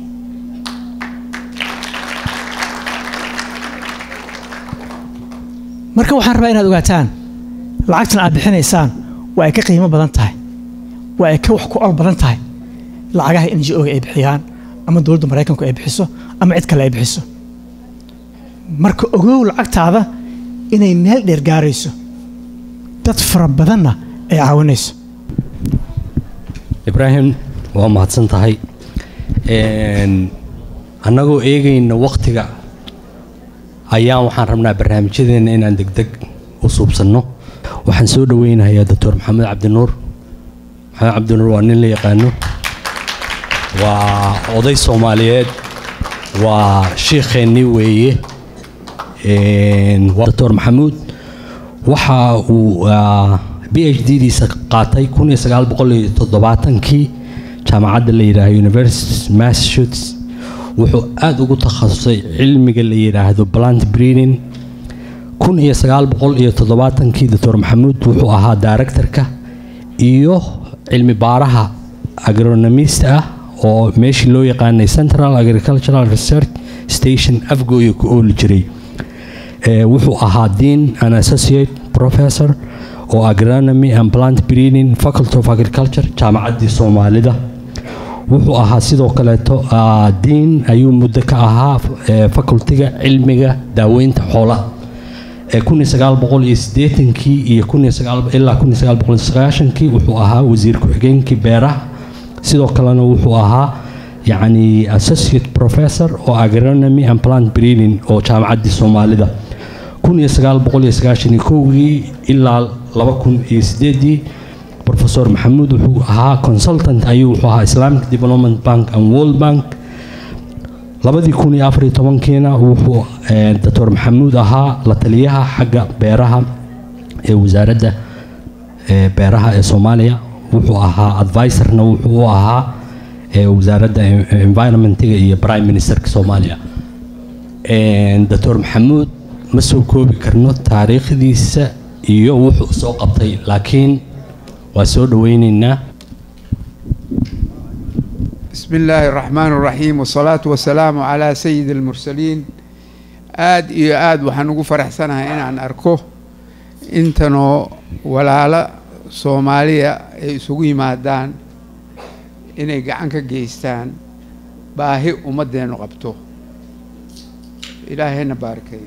marka waxaan rabaa inaad ogaataan lacagtan aad bixinaysaan waa ay ka qiimo badan tahay waa ay ka wax ku ol badan tahay lacagaha n g o-ga ay bixiyaan ama dowladda maraykanku ay bixiso ama cid kale ay bixiso marka ogow lacagtaada inay meel dheer gaarayso dad fara badanna ay caawinayso
ibraahim waa mahadsan tahay annagoo eegayna wakhtiga ayaan waxaan rabnaa barnaamijyadeena inaan degdeg u suubsanno waxaan soo dhoweynayaa doctor maxamed cabdinuur maxamed cabdinuur waa nin la yaqaano waa oday soomaaliyeed waa shiikheennii weeye doctor maxamuud waxa uu b h d diisa qaatay kun iyo sagaal boqol iyo toddobaatankii jaamacadda la yidhaaho university massachusetts wuxuu aada ugu takhasusay cilmiga la yidhaahdo plant breeding kun iyo sagaal boqol iyo toddobaatankii doctor maxamuud wuxuu ahaa directorka iyo cilmi baaraha agronomist ah oo meeshii loo yaqaanay central agricultural research station afgooya ku ooli jiray wuxuu ahaa dean and associate professor oo agronomy and plant breeding faculty of agriculture jaamacaddii soomaalida wuxuu ahaa sidoo kaleeto diin ayuu muddo ka ahaa facultiga cilmiga daaweynta xoolaha kun iyo sagaal boqol iyo siddeetankii iyo kun iyo sagaal ilaa kun iyo sagaal boqol iyo sagaashankii wuxuu ahaa wasiir ku-xigeenkii beeraha sidoo kalena wuxuu ahaa yacni associate professor oo agronomy and plant breeding oo jaamacaddii soomaalida kun iyo sagaal boqol iyo sagaashan iyo kowgii ilaa laba kun iyo sideedii professor maxamuud wuxuu ahaa consultant ayuu wuxuu ahaa islamic development bank and world bank labadii kun iyo afariyo tobankiina wuxuu doctor maxamuud ahaa la taliyaha xagga beeraha ee wasaaradda beeraha ee soomaaliya wuxuu ahaa advisorna wuxuu u ahaa wasaaradda environmentiga iyo prime ministerka soomaaliya doctor maxamuud ma soo koobi karno taariikhdiisa iyo wuxuu soo qabtay laakiin waa soo dhoweyneynaa
بسم الله الرحمن الرحيم والصلاة والسلام على سيد المرسلين آد إيو آد وحنوغو فرح سنة إن عن أركو إنتنو ولالا soomaaliya ay isugu yimaadaan inay gacan ka geystaan baahi ummaddeenu qabto ilaahayna baarakeeyo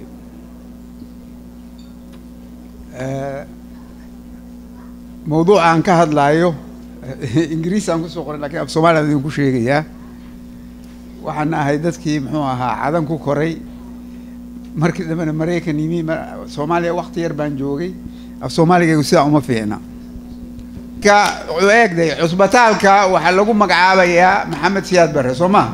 mawduuca aan ka hadlaayo ingiriis aan kusoo qoray lakiin af soomaliya aan idinku sheegayaa waxaan ahay dadkii muxuu ahaa cadan ku koray markii dambena maraykan yimi soomaaliya wakti yar baan joogay af soomaaligaygu sidaa uma fiicna ka eegday cusbitaalka waxaa lagu magacaabayaa maxamed siyaad barre soo maha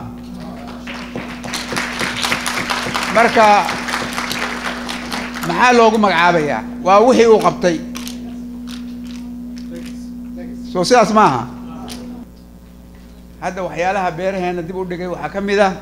marka maxaa loogu magacaabayaa waa wixii uu qabtay soo sidaas maaha hadda waxyaalaha beeraheena dib u dhigay waxaa ka mid ah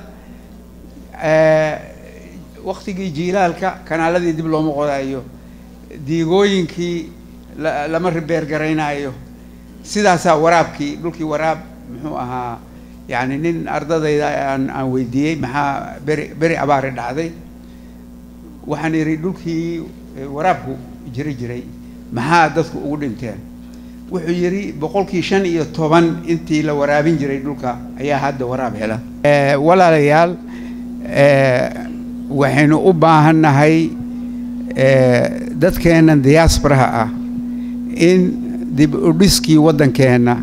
waktigii jiilaalka kanaaladii dib looma qodayo diigooyinkii lama ribeer garaynaayo sidaasaa waraabkii dhulkii waraab muxuu ahaa yani nin ardadayda aan aan weydiiyey maxaa beri beri abaari dhacday waxaan idhi dhulkii waraabku jiri jiray maxaa dadku ugu dhinteen wuxuu yidhi boqolkii shan iyo toban intii la waraabin jiray dhulka ayaa hadda waraab hela walaalayaal waxaynu u baahannahay dadkeennan diaasbaraha ah in dib u dhiskii waddankeenna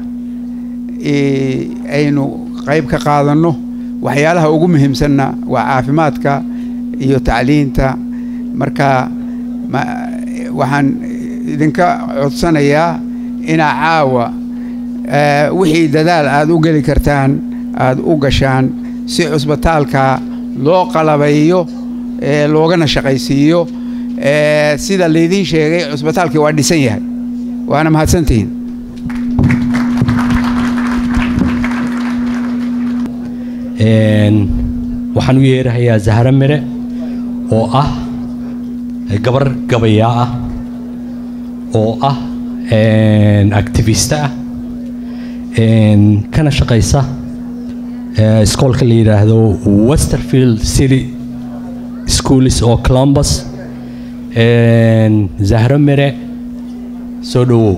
aynu qayb ka qaadanno waxyaalaha ugu muhiimsanna waa caafimaadka iyo tacliinta marka waxaan idinka codsanayaa inaa caawa wixii dadaal aada u geli kartaan aada u gashaan si cusbitaalka loo qalabayo loogana shaqaysiiyo sida laydiin sheegay cusbitaalkii waa dhisan yahay waana mahadsantihiin
waxaan u yeerahayaa zahro mire oo ah gabar gabayaa ah oo ah activista ah kana shaqaysa iskoolka la yidhaahdo westerfield city schools oo columbus zahro mire soo dhowow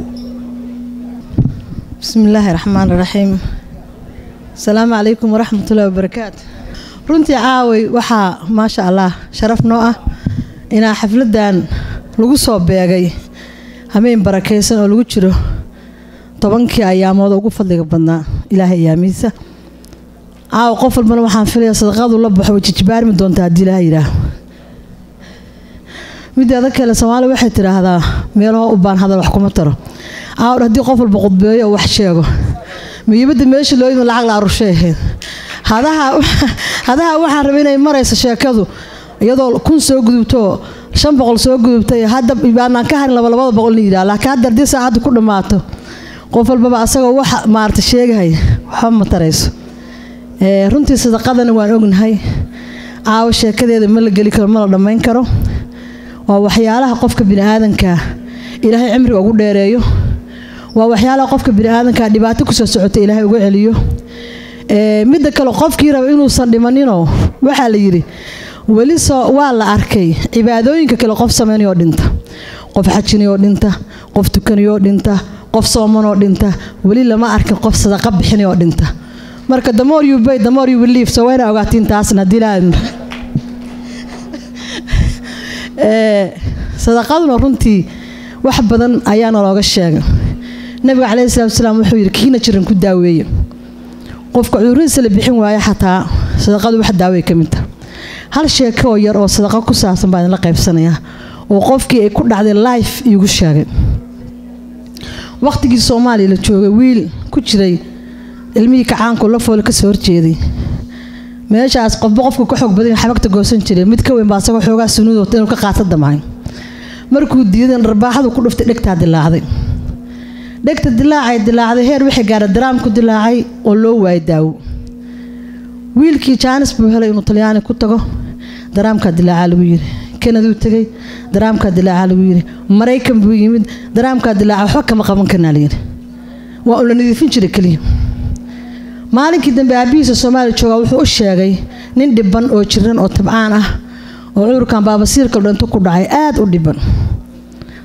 بسم الله الرحمن الرحيم السلام عليكم ورحمة الله وبركاته runtii caaway waxaa maasha allah sharaf noo ah inaa xafladan lagu soo beegay hameen barakaysan oo lagu jiro tobankii ayaamood ugu fadliga badnaa ilaahay ayaamiisa caawa qof walbana waxaan filaya sadaqadu la baxo way jijibaarmi doontaa haddii ilaah yidhaah mideeda kale soomaali waxay tidhaahdaa meelaho u baan hadal wax kuma taro caawar haddii qof walba qudbeeyo oo wax sheego muhiimadda meesha loo yimi lacag la arurshay ahayd hadaha hadaha waxaan rabay inay marayso sheekadu iyadoo kun soo gudubto shan boqol soo gudubtay hadda baanaan ka harin laba labada boqol la yidhaha laakiin hadda haddii saacaddu ku dhammaato qof walbaba asagoo wax maarata sheegahaya waxba ma tarayso runtii sadaqadana waan ognahay caawo sheekadeeda ma la geli karo ma la dhammayn karo waa waxyaalaha qofka biniaadanka ilaahay cimriga ugu dheereeyo waa waxyaalaha qofka biniaadanka dhibaato kusoo socota ilaahay uga celiyo midda kale qofkii raba inuusan dhimaninoo waxaa la yidhi weli soo waa la arkay cibaadooyinka kale qof samaynayoo dhinta qof xajinayoo dhinta qof tukanayoo dhinta qof soomanoo dhinta weli lama arkin qof sadaqa bixinayoo dhinta marka damoor you bay damoor you believe so wayna ogaatiin taasna haddii laa sadaqaduna runtii wax badan ayaana looga sheegay nabiga caleyhi salatu wasalaam wuxuu yidhi kiina jiran ku daaweeye qofka cuduradiisa la bixin waayo xataa sadaqadu wax daaway ka mid taha hal sheeko oo yar oo sadaqa ku saabsan baa idinla qaybsanayaa oo qofkii ay ku dhacday life iigu sheegay waqtigii soomaaliya la joogay wiil ku jiray ilmihii kacaanku la foole kasoo horjeeday meeshaas qofba qofka ka xoog badan xabagta goosan jiray mid ka weyn baa asagoo xoogaa sunuud inuu ka qaata damahay markuu diidan dharbaaxadu ku dhuftay dhegtaa dilaacday dhegta dilaacay dilaacday heer wixii gaara daraam ku dilaacay oo loo waayay daawo wiilkii jaanis buu helay inuu talyaani ku tago daraamkaa dilaacaa lagu yiri kanaduu tegay daraamkaa dilaacaa lagu yiri maraykan buu yimid daraamkaa dilaaca waxba kama qaban karnaa layidhi waa uu la nadiifin jiray keliya maalinkii dambe aabihiisa soomaaliya joogaa wuxuu u sheegay nin dhiban oo jiran oo tabcaan ah oo cudurkan baabasiirka dhinto ku dhacay aad u dhiban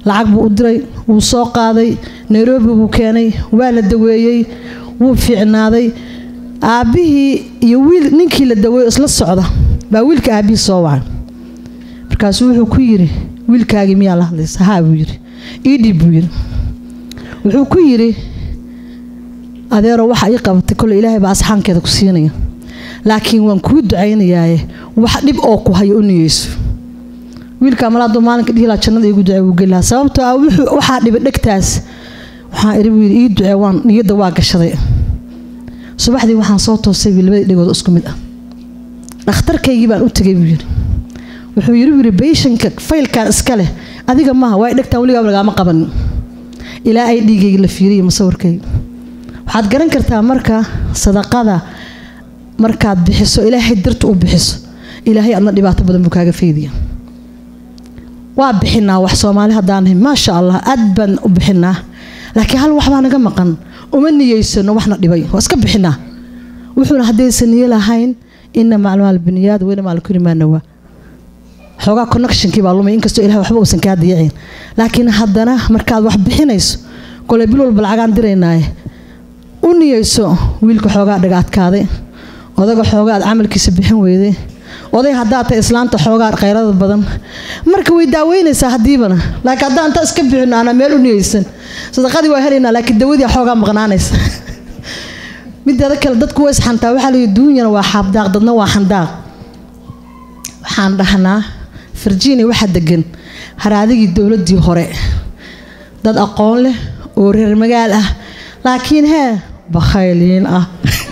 lacag buu u diray wuu soo qaaday nairobi buu keenay waa la daweeyey wuu fiicnaaday aabbihii iyo wiil ninkii la daweeyo isla socda baa wiilka aabbihii soo wacay markaasuu wuxuu ku yidhi wiilkaagii miyaa la hadlaysa haa buu yidhi iidhib buu yidhi wuxuu ku yidhi adeero waxa ii qabatay kole ilaahay baa asxaankeeda ku siinaya laakiin waan kuu ducaynayaaye wax dhib oo ku hayo u niyeyso wiilkaa mala hadduu maalinka dhihi lahaa jannada iigu ducee wuu geli lahaa sababtoo ah wuxuu waxaa dhibay dhegtaas waxaan idhi buu yidhi ii ducee waan niyadda waa gashaday subaxdii waxaan soo toosay buu labadii dhegood isku mid ah dhakhtarkaygii baan u tegay buu yidhi wuxuu yidhi buu yidhi beyshanka faylkan iska leh adiga maaha waa dhegtaan weligaaba lagaama qabanin ilaa ay dhiigayga la fiiriyo musawirkayga waxaad garan kartaa marka sadaqada markaad bixiso ilaahay dartu u bixiso ilaahay adna dhibaato badan buu kaaga faydiya waa bixinaa wax soomaali haddaanahay maasha allah aad baan u bixinaa laakiin hal waxbaa naga maqan uma niyeysano waxna dhibay waa iska bixinaa wuxuuna haddaysan niyo lahayn ina maclumaal biniyaad weyna maalkuli maanawa xoogaa connectionkii baa lumay inkastoo ilahay waxba uusan kaa diyacin laakiin haddana markaad wax bixinayso koley bil walba lacagaan diraynaaye u niyeyso wiilka xoogaa dhaga adkaaday odaga xoogaa aad camalkiisa bixin weyday oday haddaa tahay islaanta xoogaa khayrada badan marka way daaweynaysaa haddiibana laakiin haddaan inta iska bixino aanaa meel u niyeysan sadaqadii waa helaynaa laakiin dawadii xoogaa maqnaanaysa mideeda kale dadku way isxantaa waxaa layihi duunyana waa xaabdaaq dadna waa xandaaq waxaan dhahnaa virginia waxaa degan haraadigii dowladdii hore dad aqoon leh oo reer magaal ah laakiin hee bakhayliin ah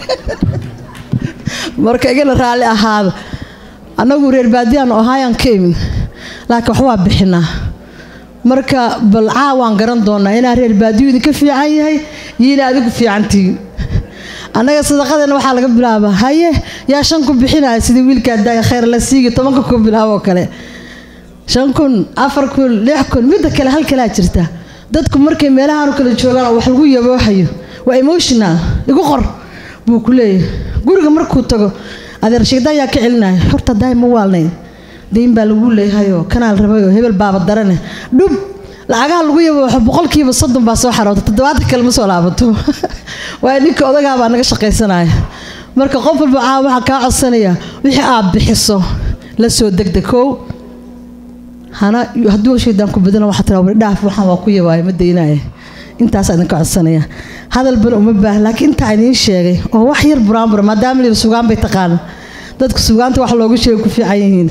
marka igana raalli ahaada annagu reer baadiyaanu ahaayaan ka imid laakiin wax waa bixinaa marka bal caawaan garan doonaa inaa reer baadiyu idinka fiican yahay iyo inaa adigu fiicantihiin annaga sadaqadeena waxaa laga bilaabaa haye yaa shan kun bixinaya sidii wiilkaa daaya khayr la siigi tobanka kun bilaaboo kale shan kun afar kun lix kun midda kale hal kalaa jirta dadku markay meelahaanu kala joogaan oo wax lagu yaboohayo waa emotional igu qor buu ku leeyahay guriga markuu tago adeer sheegdaan yaa ka celinaya horta daay ma waalnayn dayn baa lagu leeyahayoo kanaal rabayoo hebel baaba darane dhub lacagaha lagu yabooxo boqolkiiba soddon baa soo xaroota toddobaatan kale ma soo laabato waayo ninka odagaa baa naga shaqaysanaya marka qof walba caa waxaa kaa codsanaya wixii aad bixiso la soo degdeg kow hana hadduu shaydaan ku badana waxaa tiraa wari dhaaf waxaan waa ku yabaayo ma daynaaye intaasaa idinka codsanaya hadal bana uma baah laakiin intaa idiin sheegay oo wax yar buraanbura maadaama layidhi sugaan bay taqaana dadku sugaanta wax loogu sheegay ku fiican yihiin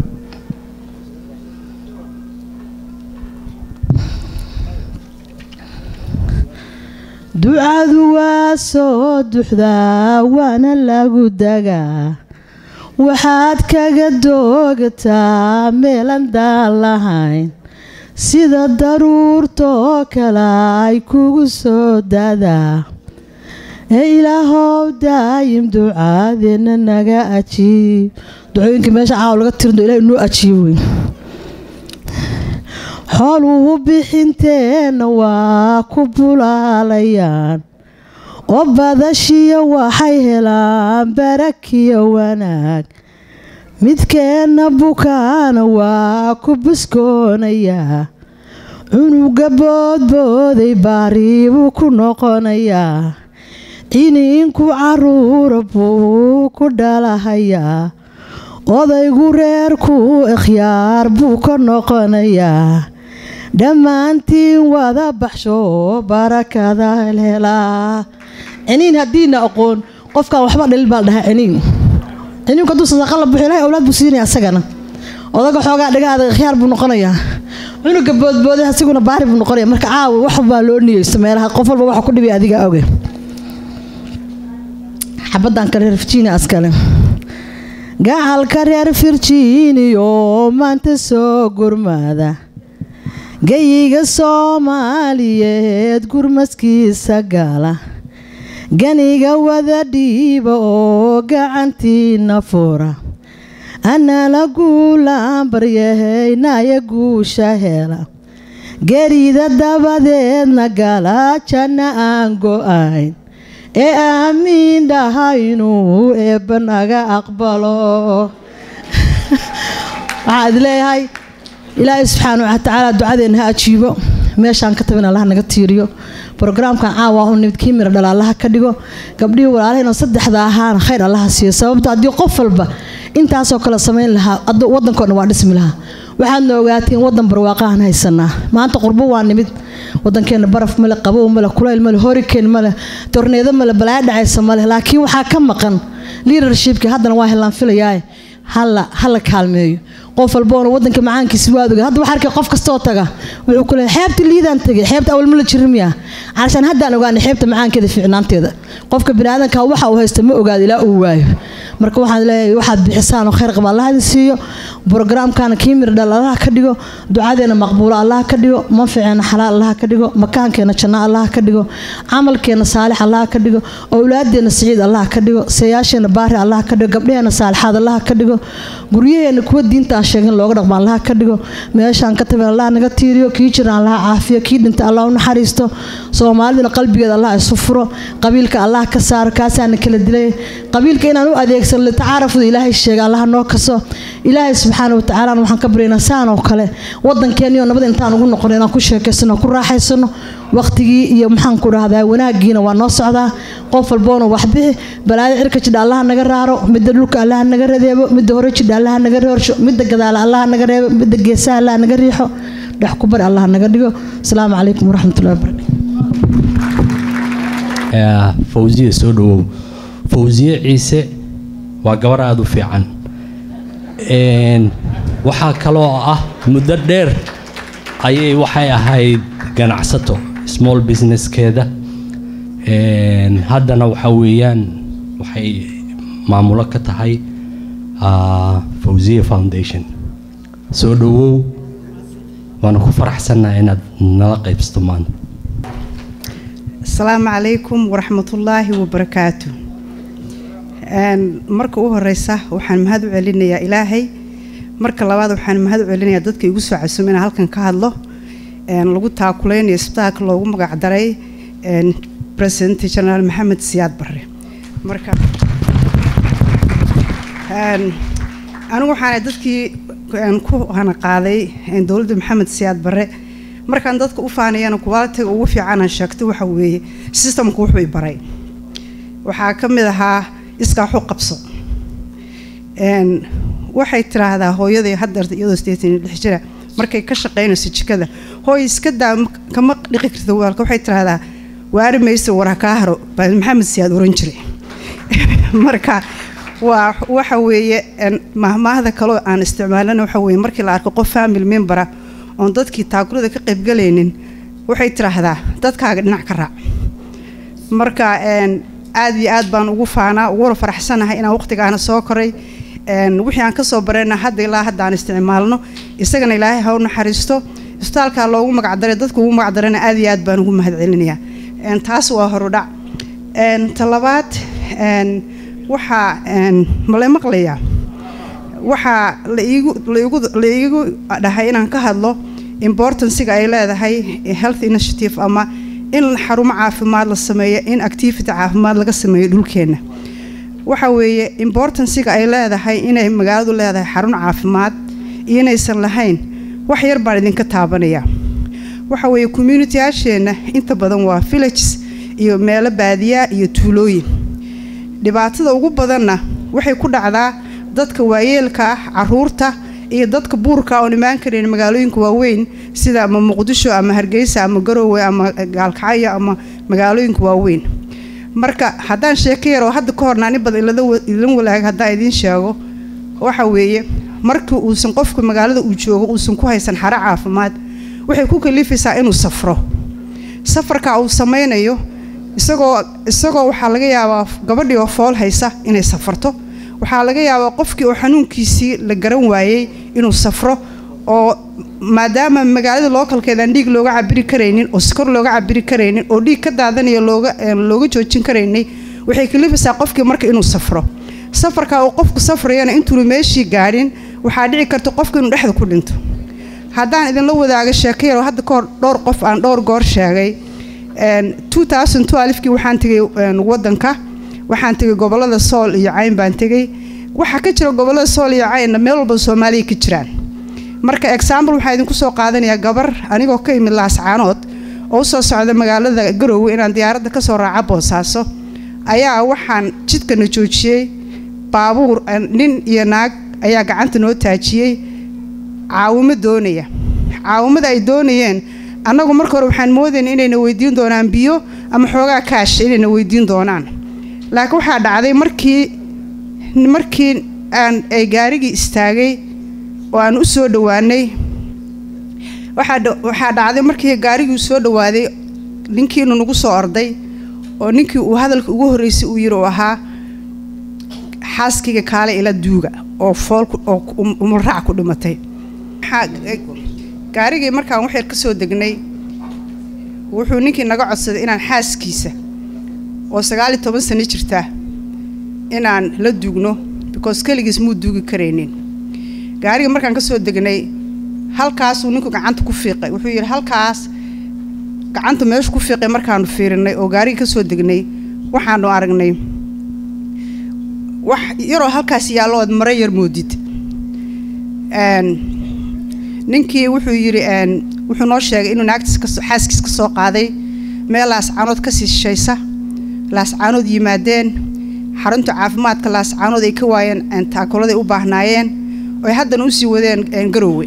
ducadu waa soo duxdaa waana lagu dagaa waxaad kaga doogataa meelan daan lahayn sida daruurtoo kale ay kugu soo dadaa ee ilaahow daayim ducaadeenna naga ajiib ducooyinka meesha caaw laga tirdo ilahay noo ajiib wey xooluhu bixinteenna waa ku bulaalayaan oo badashiya waxay helaan barakiyo wanaag midkeenna bukaana waa ku buskoonayaa cunuga boodbooday baariibuu ku noqonayaa ciniinku caruura buu ku dhalahayaa odaygu reerku ikhyaar buu ka noqonayaa dhammaantiin wada baxsho barakada helaa ciniin haddiina aqoon qofkaan waxba dhalil baa dhahaa ciniin ciniinku hadduu sadaqa la buxo ilahay awlaad buu siinaya asagana odaga xoogaa dhagaada ikhyaar buu noqonayaa cunuga boodbooday asiguna baari buu noqonaya marka caawa wax baa loo niyeysto meelaha qof walba waxa ku dhibay adiga oge xabaddan kale reer virginia askale gacalka reer virginia oo maanta soo gurmada gayiga soomaaliyeed gurmaskiisa gala ganiga wada dhiiba oo gacantiina fura anala guulaan baryahaynaya guusha hela gerida dabadeedna gala janna aan go-ayn ee aamiin dhaha inuu eebba naga aqbalo waxaa id leeyahay ilaahay subxaana wa tacaala ducadeenna ha ajiibo meeshaan ka tabin allaha naga tiiriyo brogaraamkan caawa u nimid kii mira dhala allaha ka dhigo gabdhihii walaalahayna saddexda ahaana khayr allaha siiyo sababto haddii qof walba intaasoo kale samayn lahaa waddankoo dhan waa dhismi lahaa waxaadna ogaatiin waddan barwaaqahan haysanaa maanta qurbo waa nimid waddankeenna baraf male qabow male kulayl male horikeen male torneedo male balaayo dhacaysa male laakiin waxaa ka maqan leadershipki haddana waa helaan filayaaye hala hala kaalmeeyo qof walboona wadanka macaankiisa waad oga hadda waxaa arkay qof kastoo taga wuxuu ku leeyahay xeebta liidaan tegay xeebta awal ma la jirin miya calashaan haddaan ogaanay xeebta macaankeeda fiicnaanteeda qofka biniaadanka waxa uu haysta ma ogaado ilaa uu waayo marka waxaan leeyahay waxaad bixisaan oo khayr qaba allah idin siiyo brogaraamkaana kii mir dhal allah ka dhigo ducadeena maqbuulo allah ka dhigo manficeena xalaal allah ka dhigo makaankeena janno allah ka dhigo camalkeena saalix allah ka dhigo owlaadeena siciid allah ka dhigo sayaasheena baari allah ka dhigo gabdhaheena saalixaad allah ka dhigo guryaheena kuwa diinta aan sheegin looga dhaqmo allah ka dhigo meeshaan ka tabin allah naga tiiriyo kii jira allah caafiyo kii dhinta allah u naxariisto soomaaliduna qalbigeeda allah isu furo qabiilka allah ka saaro kaasaana kala dilay qabiilka inaan u adeegsan litacaarafuda ilaahay sheega allah noo kaso ilaahay subxaana wa tacaala waxaan ka baryaynaa saan oo kale wadankeeniyo nabad intaan ugu noqono inaan ku sheekaysano ku raaxaysano waqtigii iyo maxaan ku dhahdaa wanaagiina waa noo socdaa qof walboona waxbixi balaaya cirka jidha allaha naga raaro midda dhulka allaha naga radeebo midda hore jidha allaha naga roorsho midda gadaala allaha naga reebo midda geesaha allaha naga riixo dhex ku bari allaha naga dhigo asalaamu calaykum waraxmatullahi wabarakatu
fawsiye soo dhawow fawsiye ciise waa gabar aada u fiican waxaa kaloo ah muddo dheer ayay waxay ahayd ganacsato small businesskeeda haddana waxa weeyaan waxay maamulo ka tahay fawsiye foundation soo dhawow waana ku faraxsannaha inaad nala qaybsato maanta
asalaamu calaykum waraxmatullaahi wabarakaatu marka u horeysa waxaan mahad u celinayaa ilaahay marka labaad waxaan mahad u celinayaa dadka igu soo casumay inaan halkan ka hadlo lagu taakuleynayo isbitaalka loogu magacdaray president generaal maxamed siyaad barre marka anigu waxaana dadkii ku hanaqaaday dowladda maxamed siyaad barre markaan dadka u faanayana qualitiga ugu fiicanaan sheegto waxa weeye systemku wuxuu i baray waxaa ka mid ahaa iskaaxu qabso waxay tiraahdaa hooyaday hadeerta iyadoo sideetan iyo lix jira markay ka shaqaynayso jikada hooy iska daa kama dhiqi karta waalka waxay tiraahdaa waari maysa war kaa haro baa maxamed siyaad oran jiray marka waa waxa weeye mahmaahda kaloo aan isticmaalana waxa weeye markii la arko qof family membera oon dadkii taakulada ka qaybgalaynin waxay tiraahdaa dadkaaga dhinac ka raac marka aad iyo aad baan ugu faanaa uguna faraxsanahay inaan waqtigaana soo koray wixii aan kasoo barayna hadda ilaa hadda aan isticmaalno isagana ilaahay ha u naxariisto isbitaalkaa loogu magacdaray dadka ugu magacdarayna aad iyo aad baan ugu mahad celinayaa taas waa horudhac talabaad waxaa mala maqlayaa waxaa la iigu dhahay inaan ka hadlo importanciga ay leedahay health initiative ama in xarumo caafimaad la sameeyo in activity caafimaad laga sameeyo dhulkeenna waxa weeye importanciga ay leedahay inay magaaladu leedahay xarun caafimaad iyo inaysan lahayn wax yar baan idinka taabanaya waxa weeye community-yaasheenna inta badan waa villages iyo meelo baadiyaa iyo tuulooyin dhibaatada ugu badanna waxay ku dhacdaa dadka waayeelka ah caruurta iyo dadka buurka oon imaan karayn magaalooyinka waaweyn sida ama muqdisho ama hargeysa ama garoowe ama gaalkacyo ama magaalooyinka waaweyn marka haddaan sheeko yaroo hadda ka horna ani badan ilan walaaga haddaan idiin sheego waxa weeye markii uusan qofka magaalada uu joogo uusan ku haysan xaro caafimaad waxay ku kalifaysaa inuu safro safarka uu sameynayo isagoo isagoo waxaa laga yaabaa gabadhii oo fool haysa inay safarto waxaa laga yaabaa qofkii oo xanuunkiisii la garan waayey inuu safro oo maadaama magaalada lookalkeedaan dhiig looga cabiri karaynin oo sikor looga cabiri karaynin oo dhiig ka daadanaya looga looga joojin karaynay waxay kalifaysaa qofkii marka inuu safro safarka uu qofku safrayana intuunu meeshii gaadhin waxaa dhici karta qofka inuu dhexda ku dhinto haddaan idinla wadaago sheeko yaroo hadda kahor dhowr qof aan dhowr goor sheegay kii waxaan tegay wadanka waxaan tegay gobolada sool iyo cayn baan tegay waxaa ka jira gobolada sool iyo caynna meel walba soomaaliya ka jiraan marka example waxaa idinku soo qaadanayaa gabar anigoo ka imid laascaanood oo usoo socda magaalada garowe inaan diyaaradda kasoo raaca boosaaso ayaa waxaan jidkana joojiyey baabuur nin iyo naag ayaa gacanta noo taajiyey caawimo doonaya caawimada ay doonayeen annagu marka hore waxaan moodayna inayna weydiin doonaan biyo ama xoogaa kaash inayna weydiin doonaan laakiin waxaa dhacday markii markii aan ay gaarigii istaagay oo aan u soo dhowaanay waxaa dhacday markii gaarigii soo dhowaaday ninkiinu nagu soo orday oo ninkii uu hadalka ugu horreysay uu yiri uu ahaa xaaskayga kaale ila duuga oo fool oo umulraac ku dhimatay gaarigii markaan waxyar ka soo degnay wuxuu ninkii naga codsaday inaan xaaskiisa oo sagaal iyo toban sano jirta inaan la duugno because keligiis muu duugi karaynin gaarigii markaan ka soo degnay halkaasuu ninku gacanta ku fiiqay wuxuu yidhi halkaas gacanta meeshu ku fiiqay markaanu fiirinay oo gaarigii ka soo degnay waxaanu aragnay wax yaroo halkaas yaallo ood mare yar moodid ninkii wuxuu yidhi wuxuu noo sheegay inuu naagtiis xaaskiis ka soo qaaday meel laascaanood kasii shishaysa laascaanood yimaadeen xarunta caafimaadka laascaanood ay ka waayeen taakuladay u baahnaayeen oy haddana usii wadeen garowe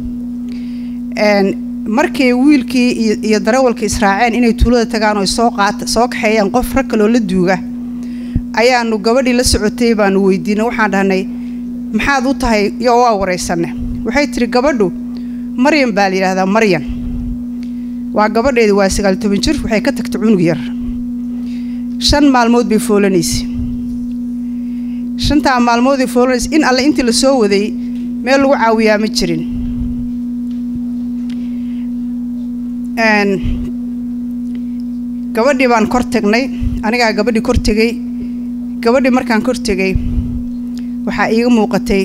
markay wiilkii iyo darawalka israaceen inay tuulada tagaan oy soo qaata soo kaxeeyaan qof rag kaloo la duuga ayaanu gabadhii la socotay baanu weydiinay waxaan dhahnay maxaad u tahay iyo waa waraysanne waxay tiri gabadhu maryan baa la yidhaahdaa maryan waa gabadheedi waa sagaal toban jir waxay ka tagtay cunug yar shan maalmood bay foolanaysay shantaa maalmood bay foolanaysay in alle intii la soo waday meel lagu caawiyaa ma jirin gabadhii baan kor tagnay anigaa gabadhii kor tegey gabadhii markaan kor tegey waxaa iiga muuqatay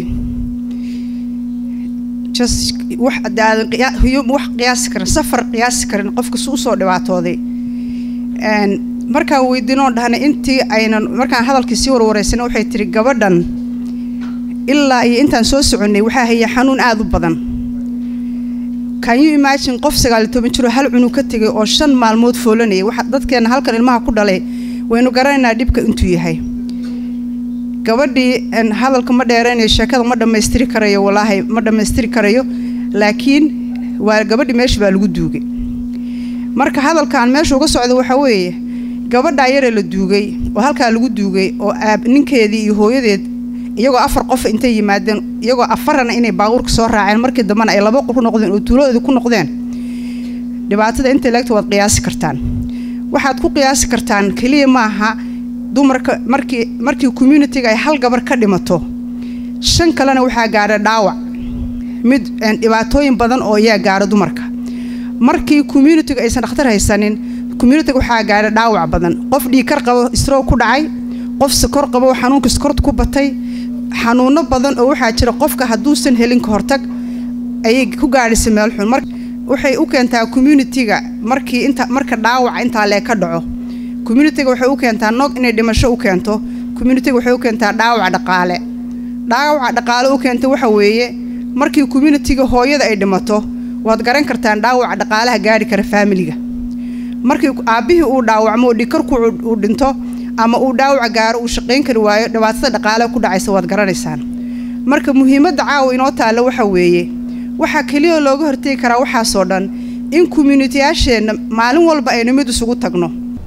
just wax aadan wax qiyaasi karin safar qiyaasi karin qofka su usoo dhibaatooday markaan weydiinoo dhahnay intii aynan markaan hadalkii sii warwareysana waxay tiri gabadhan ilaa iyo intaan soo soconnay waxaa haya xanuun aada u badan can you imagine qof sagaal iyo toban jiroo hal cunug ka tegay oo shan maalmood foolanayay waxa dadkeenna halkan ilmaha ku dhalay waynu garanaynaa dhibka intuu yahay gabadhii hadalka ma dheeraynayo sheekada ma dhammaystiri karayo walaahi ma dhammaystiri karayo laakiin waa gabadhii meesha baa lagu duugay marka hadalkaan meesha uga socda waxaa weeye gabadhaa yaree la duugay oo halkaa lagu duugay oo aab ninkeedii iyo hooyadeed iyagoo afar qof intay yimaadeen iyagoo afarana inay baabuurka soo raaceen markii dambena ay laba qof ku noqdeen oo tuuladoodii ku noqdeen dhibaatada intay leegta waad qiyaasi kartaan waxaad ku qiyaasi kartaan keliya maaha dumarka markii markii communitiga ay hal gabar ka dhimato shan kalena waxaa gaadha dhaawac mid dhibaatooyin badan oo ayaa gaadha dumarka markii communitiga aysan dhakhtar haysanin communitiga waxaa gaadha dhaawac badan qof dhiikar qabo isroog ku dhacay qof sakor qabo xanuunka sakorta ku batay xanuuno badan oo waxaa jira qofka hadduusan helin ka hortag ayay ku gaadhisa meel xun mar waxay u keentaa communitiga markii inta marka dhaawaca intaa lee ka dhaco communitiga waxay u keentaa nog inay dhimasho u keento communitiga waxay u keentaa dhaawac dhaqaale dhaawaca dhaqaale u keenta waxa weeye markii communitiga hooyada ay dhimato waad garan kartaan dhaawaca dhaqaalaha gaari kara faamiliga markii aabbihii uu dhaawacmo oo dhikarku uu dhinto ama uu dhaawaca gaaro uu shaqayn kari waayo dhibaatada dhaqaale ku dhacaysa waad garanaysaan marka muhiimadda caawa inoo taalla waxa weeye waxaa keliya looga hortegi karaa waxaasoo dhan in communitiyaasheenna maalin walba aynu mid isugu tagno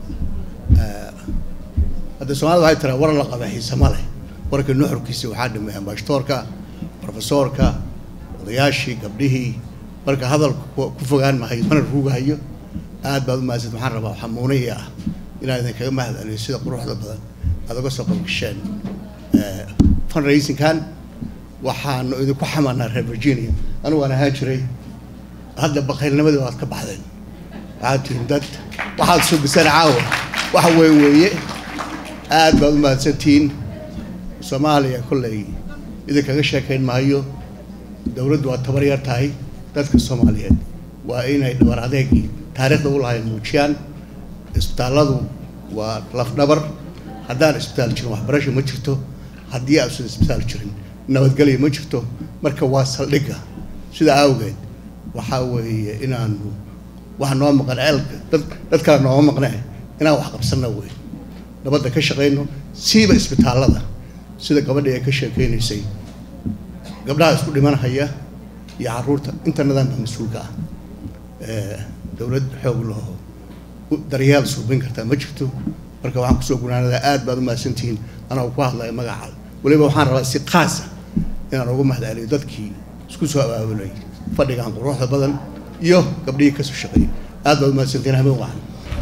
hadda soomaalida waxay tiraa war la qaba xiise ma leh warka nuxurkiisa waxaa dhimay ambashtoorka profesoorka odayaashii gabdhihii marka hadalku ku fogaan mahayo mana ruugahayo aad baad u mahadsan waxaan rabaa xamuunihii ah inaan idinkaga mahad celiyo sida quruxda badan aad uga soo qabgasheen fundraisingkan waxaanu idinku xamanaa reer virginia anigu waan ahaan jiray hadda bakaylnimadii waad ka baxdeen waxaad tihiin dad waxaad sugiseen caawa waxa weyn weeye aad baad u mahadsantihiin soomaaliya kolley idinkaga sheekayn maayo dowladdu waa tabar yar tahay dadka soomaaliyeed waa inay dhabar adeegii taariikhda u lahayn muujiyaan isbitaalladu waa lafdhabar haddaan isbitaal jirin waxbarasho ma jirto haddii aansan isbitaal jirin nabadgelyo ma jirto marka waa saldhigga sidaa awgeed waxaa weeye inaanu wax noo maqan ceelka dad dad kale nooma maqne inaan wax qabsanno wey nabadda ka shaqayno siiba isbitaallada sida gabadhii ay ka sheekeynaysay gabdhaha isku dhimanhaya iyo carruurta inta nidaamka mas-uulka ah Eh, dowlad xoog laho u- daryeel suubin kartaa ma jirto marka waxaan kusoo gunaanadaa aad baad u mahadsantihiin anaa ku hadlaya magaca weliba waxaan rabaa si qaasa inaan ugu mahadceliyo dadkii isku soo abaabulay fadhigan quruxda badan iyo gabdhihii kasoo shaqeeyay aad baad u mahadsantihiin habeen wacan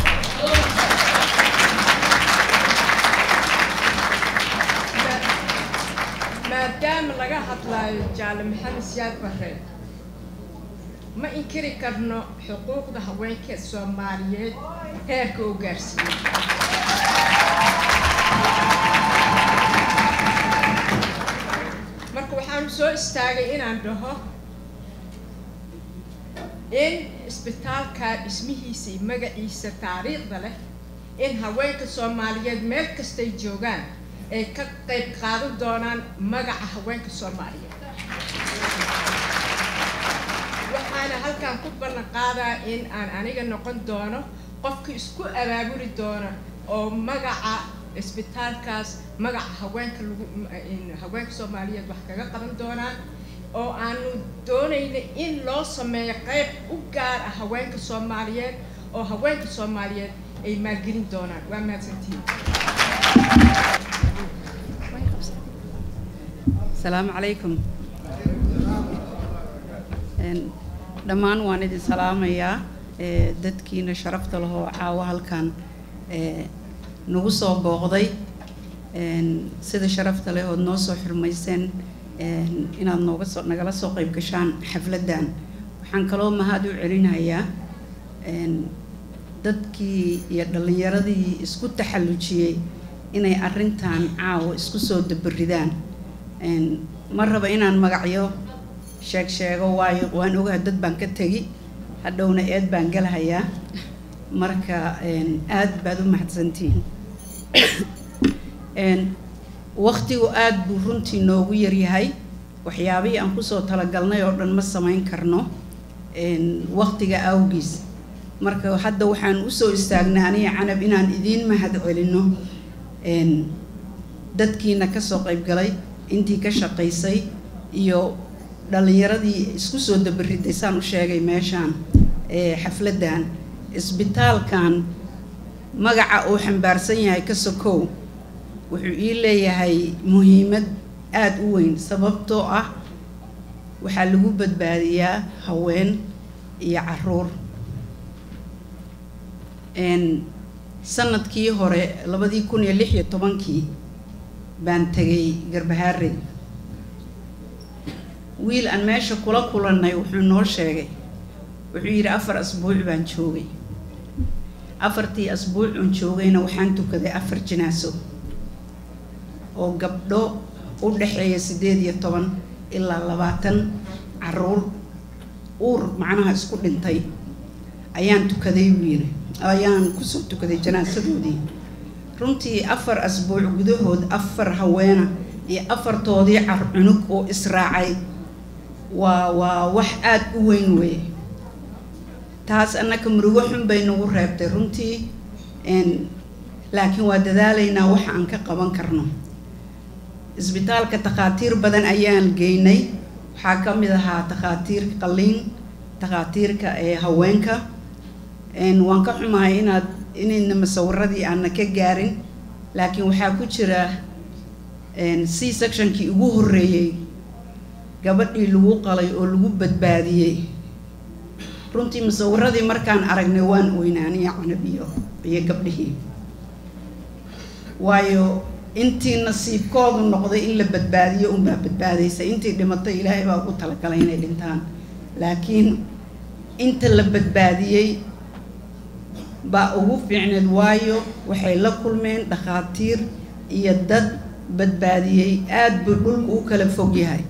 maadaama laga hadlaayo jaale maxamed siyaad bare ma inkiri karno xuquuqda haweenka soomaaliyeed heerka uu gaarsiiyey marka waxaan soo istaagay inaan dhaho in isbitaalka dhismihiisa iyo magaciisa taariikhda leh in haweenka soomaaliyeed meel kastay joogaan ay ka qayb qaadan doonaan magaca haweenka soomaaliyeed waxaana halkan ku ballan qaadaa in aan aniga noqon doono qofkii isku abaabuli doona oo magaca isbitaalkaas magaca haweenka lagu in haweenka soomaaliyeed wax kaga qaban doonaan oo aanu doonayna in loo sameeyo qayb u gaar ah haweenka soomaaliyeed oo haweenka soomaaliyeed ay maalgelin doonaan waa mahadsantihiin
asalaamu calaykum Een, dhammaan waan idin salaamayaa ee, dadkiina sharafta lahoo caawa halkan ee, nagu soo booqday Een, sida sharafta leh ood noo soo xurmayseen een, inaad nooga soo nagala soo qayb gashaan xafladdan waxaan kaloo mahad u celinayaa een, dadkii iyo dhallinyaradii isku taxallujiyey inay arrintan caawa isku soo dabaridaan Een, ma raba inaan magacyo sheeg sheego waayo waan ogahay dad baan ka tegi hadhowna eed baan galahayaa marka een, aad baad u mahadsantihiin Een, waqtigu aad buu runtii noogu yaryahay waxyaabihii aan kusoo talagalnay oo dhan ma samayn karno Een, waqtiga awgiis marka hadda waxaan usoo istaagnay aniga canab inaan idiin mahad celino Een, dadkiina kasoo qayb galay intii ka shaqaysay iyo dhallinyaradii isku soo dabariday saan u sheegay meeshaan ee xafladdan isbitaalkan magaca uu xambaarsan yahay ka sokow wuxuu ii leeyahay muhiimad aada u weyn sababtoo ah waxaa lagu badbaadiyaa haween iyo caruur Een, sanadkii hore labadii kun iyo lix iyo tobankii baan tegay garbahaarey wiil aan meesha kula kulannay wuxuu noo sheegay wuxuu yidhi afar asbuuc baan joogay afartii asbuuc oon joogayna waxaan tukaday afar jinaaso oo gabdho u dhexeeya siddeed iyo toban ilaa labaatan caruur uur macnaha isku dhintay ayaan tukaday buu yidhi ayaan kusoo tukaday janaasadoodii runtii afar asbuuc gudahood afar haweena iyo afartoodii car cunug oo israacay waa waa wax aada u weyn weeye taas annaka murugo xun bay nagu reebtay runtii n laakiin waa dadaalaynaa waxa aan ka qaban karno isbitaalka takhaatiir badan ayaan geynay waxaa ka mid ahaa takhaatiirka qalliin takhaatiirka ee haweenka n waan ka xumahay inaad inayna masawiradii aana ka gaarin laakiin waxaa ku jira c sectionkii ugu horreeyey gabadhii lagu qalay oo lagu badbaadiyey runtii masawiradii markaan aragnay waan oynaaniya canab iyo iyo gabdhihii waayo intii nasiibkoodu noqday in la badbaadiyo unbaa badbaadaysa intii dhimatay ilaahay baa ugu talagalay inay dhintaan laakiin inta la badbaadiyey baa ugu fiicneed waayo waxay la kulmeen dhakhaatiir iyo dad badbaadiyey aada buu dhulku u kala fog yahay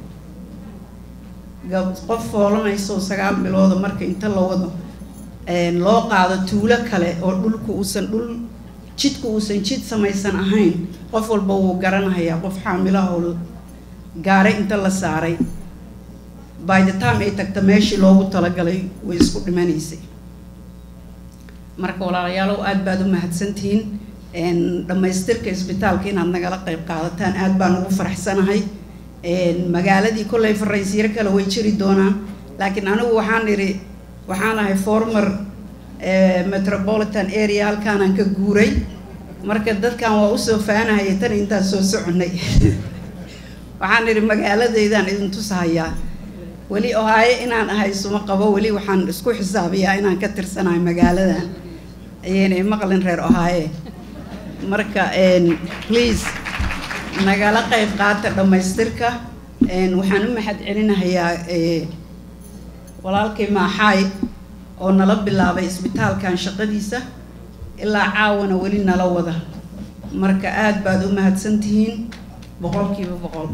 qof foolanayso sagaal bilooda marka inta la wado loo qaado tuulo kale oo dhulku uusan dhul jidku uusan jid samaysan ahayn qof walba wuu garanayaa qof xaamilahoo gaaray inta la saaray by the time ay tagta meeshii loogu talagalay way isku dhimanaysay marka walaalayaalow aad baad u mahadsantihiin een, dhammaystirka isbitaalka inaad nagala qayb qaadataan aad baan ugu faraxsanahay een, magaaladii kolley faraysiiro kale way jiri doonaan laakiin anigu waxaan idhi waxaan ahay former eh, metropolitan area halkaanaan ka guuray marka dadkan waa usoo faanahayay tan intaan soo soconay waxaan idhi magaaladeydaan idin tusahayaa weli ohaayo inaan ahay isuma qabo weli waxaan isku xisaabiyaa inaan ka tirsanahay magaaladan ayaynay maqlin reer ohaaye marka een, please nagala qayb qaata dhammaystirka een, waxaan u mahad celinahayaa eh, walaalkay maaxaay oo nala bilaabay isbitaalkan shaqadiisa ilaa caawana weli nala wada marka aad baad u mahadsantihiin boqolkiiba boqol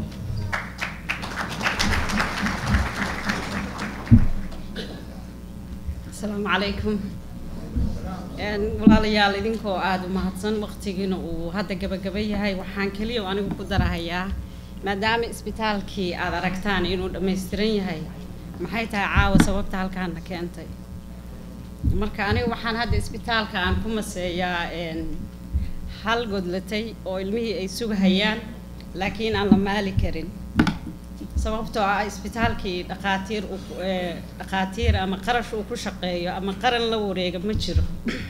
asalaamu calaykum Een, walaalayaal idinkoo aada u mahadsan waqtigiina uu hadda gabagaba yahay waxaan keliya oo anigu ku darahayaa maadaama isbitaalkii aad aragtaan inuu dhammaystiran yahay maxay tahay caawa sababta halkaana keentay marka aniga waxaan hadda isbitaalka aan ku maseeyaa een, hal godlatay oo ilmihii ay sugahayaan laakiin aan la maali karin sababtoo ah isbitaalkii dhaqaatiir uu ku- ee, dhaqaatiir ama qarash uu ku shaqeeyo ama qaran la wareega ma jiro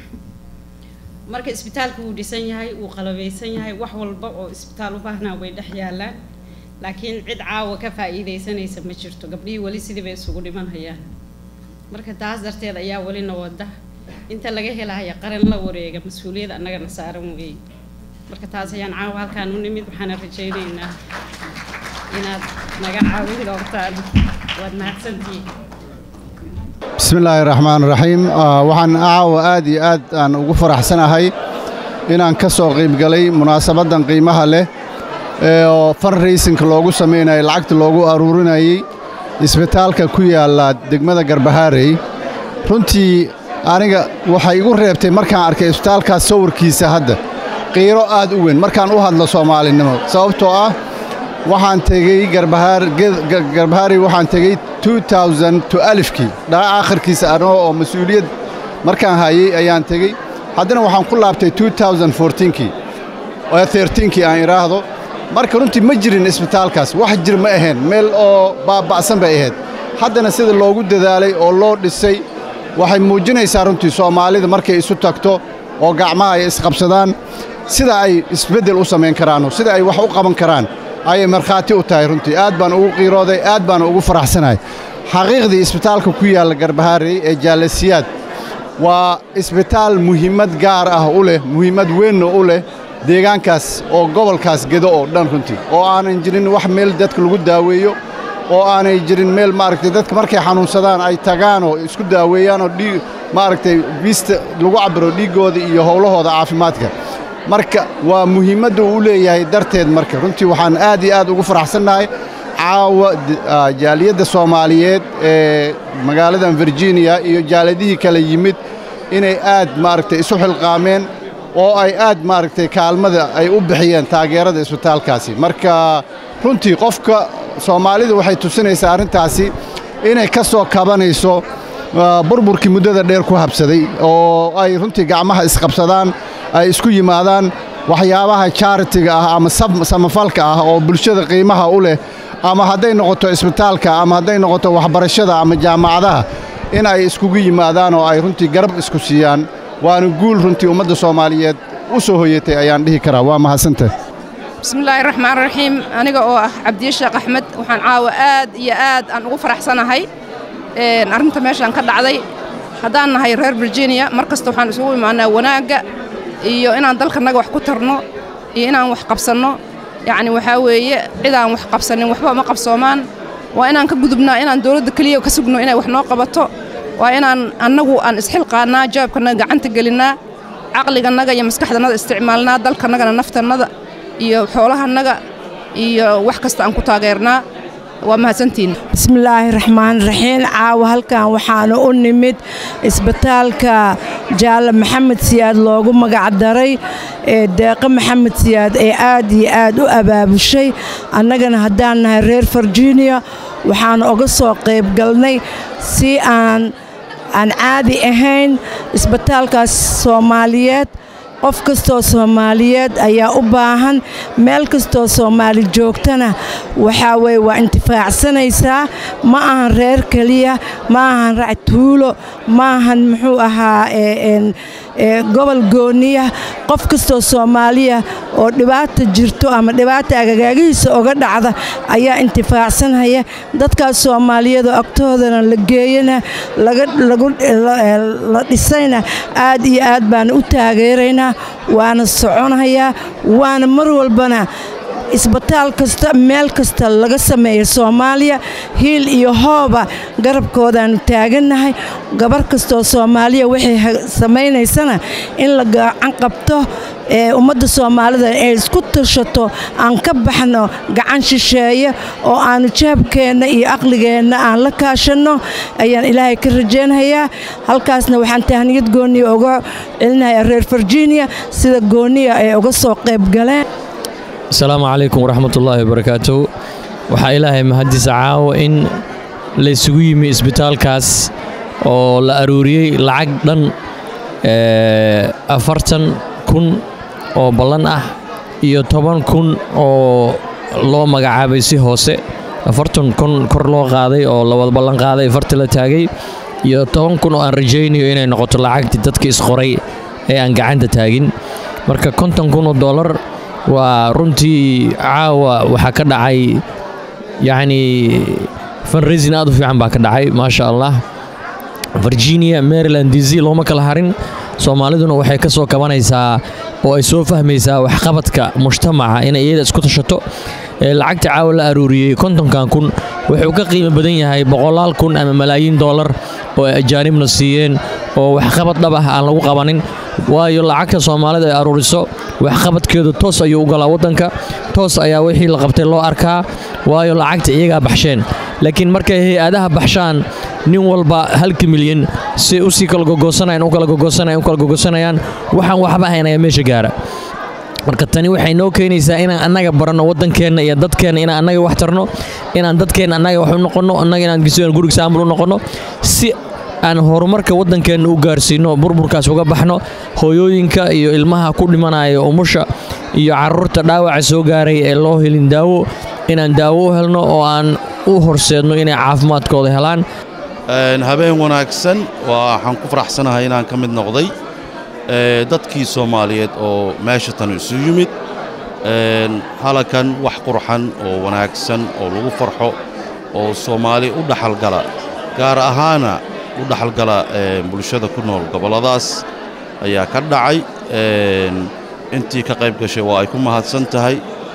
marka isbitaalku wuu dhisan yahay wuu qalabaysan yahay wax walba oo isbitaal u baahnaa way dhex yaalaan laakiin cid caawa ka faa'iidaysanaysa ma jirto gabdhihii weli sidii bay isugu dhimanhayaan marka taas darteed ayaa welina wada inta laga helaya qaran la wareega mas-uuliyad annagana saaran weeye marka taas ayaan caawa halkaan u nimid waxaana rajaynaynaa inaad naga caawin doontaan waad mahadsantihiin
bismi illaahi raxmaan raxiim Ah, waxaan caawa aad iyo aad aan ugu faraxsanahay inaan ka soo qiibgalay munaasabaddan qiimaha leh ee oo fundraisingka loogu samaynayo lacagta loogu aruurinayay isbitaalka ku yaalla degmada garbahaarey runtii aniga waxay igu reebtay markaan arkay isbitaalkaas sawirkiisa hadda qiiro aad u weyn markaan u hadlo soomaalinimo sababtoo ah waxaan tegey garbahaar ged- ga- garbahaarey waxaan tegey 2000 to alifkii dhaca akhirkiisa anoo oo mas-uuliyad markaan hayay ayaan tegey haddana waxaan ku laabtay 2014kii oo 13kii aan idhaahdo marka runtii ma jirin isbitaalkaas wax jir ma ahayn meel oo baaba'san bay ahayd haddana sida loogu dadaalay oo loo dhisay waxay muujinaysaa runtii soomaalida markay isu tagto oo gacmaha ay isqabsadaan sida ay isbeddel u samayn karaan sida ay wax u qaban karaan ayay markhaati u tahay runtii aad baan ugu qiirooday aad baan ugu faraxsanahay xaqiiqdii isbitaalka ku yaalla garbahaarey ee jaalasiyaad waa isbitaal muhiimad gaar ah u leh muhiimad weynna u leh deegaankaas oo gobolkaas gedo oo dhan runtii oo aanan jirin wax meel dadka lagu daaweeyo oo aanay jirin meel maaragtay dadka markay xanuunsadaan ay tagaan oo isku daaweeyaan oo dhiig maaragtay biista lagu cabbiro dhiiggooda iyo howlahooda caafimaadka marka waa muhiimadda uu leeyahay darteed marka runtii waxaan aad iyo aad ugu faraxsannahay caawa d- ah, jaaliyadda soomaaliyeed ee magaaladan virginia iyo jaaliyadihii kale yimid inay aad maaragtay isu xilqaameen oo ay aad maaragtay kaalmada ay u bixiyeen taageerada isbitaalkaasi marka runtii qofka soomaalida waxay tusinaysaa arrintaasi inay ka soo kabanayso ah, burburkii muddada dheer ku habsaday oo ay runtii gacmaha isqabsadaan ay isku yimaadaan waxyaabaha charitiga ah ama sab- samafalka ah oo bulshada qiimaha u leh ama hadday noqoto isbitaalka ama hadday noqoto waxbarashada ama jaamacadaha in ay iskugu yimaadaan oo ay runtii garab isku siiyaan waana guul runtii ummadda soomaaliyeed u soo hoyatay ayaan dhihi karaa waa mahadsantahay
bismillaahi raxmaan raxiim aniga oo ah cabdiye sheekh axmed waxaan caawa aad iyo aad aan ugu faraxsanahay een, arrinta meeshaan ka dhacday haddaan nahay reer virginia mar kasta waxaan isugu imaanaa wanaagga iyo inaan dalkanaga wax ku tarno iyo inaan wax qabsanno yacni waxaa weeye cidaan wax qabsanin waxba ma qabsoomaan waa inaan ka gudubnaa inaan dowladda keliya ka sugno inay wax noo qabato waa inaan annagu aan isxilqaannaa jawaabkanaga gacanta gelinnaa caqliganaga iyo maskaxdannada isticmaalnaa dalkanagana naftannada iyo xoolahanaga iyo wax kasta aan ku taageernaa waa mahadsantihiin
bismillaahi raxmaan raxiim caawa halkan waxaana u nimid isbitaalka jaalle maxamed siyaad loogu magacdaray ee deeqo maxamed siyaad ee aad iyo aad u abaabushay annagana haddaan nahay reer virginia waxaan uga soo qayb galnay si aan aan caadi ahayn isbitaalkaas soomaaliyeed qof kastoo soomaaliyeed ayaa u baahan meel kastoo soomaali joogtana waxaa weye waa intifaacsanaysaa ma ahan reer keliya ma ahan rac tuulo ma ahan muxuu ahaa gobol gooniya qof kastoo soomaaliya oo dhibaata jirto ama dhibaata agagaagihiisa oga dhacda ayaa intifaacsanhaya dadkaas soomaaliyadoo agtoodana la geeyana la dhisayna aad iyo aad baan u taageeraynaa waana soconhayaa waana mar walbana isbitaal kasta meel kasta laga sameeya soomaaliya hiil iyo hooba garabkoodaannu taagannahay gabar kastoo soomaaliya waxay samaynaysana in la gacan qabto ee ummadda soomaalida ay isku tashato aan ka baxno gacan shisheeye oo aannu jahabkeenna iyo aqligeenna aan la kaashanno ayaan ilaahay ka rajaynhayaa halkaasna waxaan tahniyad gooniya uga celinayaa reer virginia sida gooniya ay uga soo qayb galeen
asalaamu calaykum waraxmatullaahi wabarakaatu waxaa ilaahay mahadiisa caawa in laysugu yimi isbitaalkaas oo la aruuriyey lacag dhan afartan kun oo ballan ah iyo toban kun oo loo magacaabay si hoose afartan kun kor loo qaaday oo lawada ballan qaaday farti la taagay iyo toban kun oo aan rajaynayo inay noqoto lacagtii dadka isqoray ee aan gacanta taagin marka konton kun oo dollar waa runtii caawa waxaa ka dhacay yacnii funraisin aad u fiican baa ka dhacay maasha allah virginia maryland d c looma kala harin soomaaliduna waxay ka soo kabanaysaa oo ay soo fahmaysaa waxqabadka mujtamaca inay iyada isku tashato lacagta caawa la aruuriyey kontonkan kun wuxuu ka qiimo badan yahay boqolaal kun ama malaayiin dollar oo ay ajaanibna siiyeen oo waxqabad dhab ah aan lagu qabanin waayo lacagta soomaalida ay aruuriso waxqabadkeedu toos ayuu u galaa waddanka toos ayaa wixii la qabtay loo arkaa waayo lacagta iyagaa baxsheen laakiin markay hay-adaha baxshaan nin walba halka milyan si usii kala gogosanayaan u kala gogosanayaan u kala gogosanayaan waxaan waxba ahayn ayaa meesha gaara marka tani waxay noo keenaysaa inaan annaga baranno waddankeenna iyo dadkeenna inaan annaga wax tarno inaan dadkeenna annaga wax u noqonno annaga inaan gisigan guriga saamul u noqonno si aan horumarka waddankeenna u gaarsiinno burburkaas uga baxno hooyooyinka iyo ilmaha ku dhimanaya umusha iyo carruurta dhaawaca soo gaaray ee loo helin daawo inaan daawo u helno oo aan u horseedno inay caafimaadkooda helaan
habeen wanaagsan waxaan ku faraxsanahay inaan ka mid noqday dadkii soomaaliyeed oo meesha tan isu yimid halakan wax qurxan oo wanaagsan oo lagu farxo oo soomaali u dhaxalgala gaar ahaana u dhaxalgala bulshada ku nool gobolladaas ayaa ka dhacay intii ka qayb gashay waa ay ku mahadsan tahay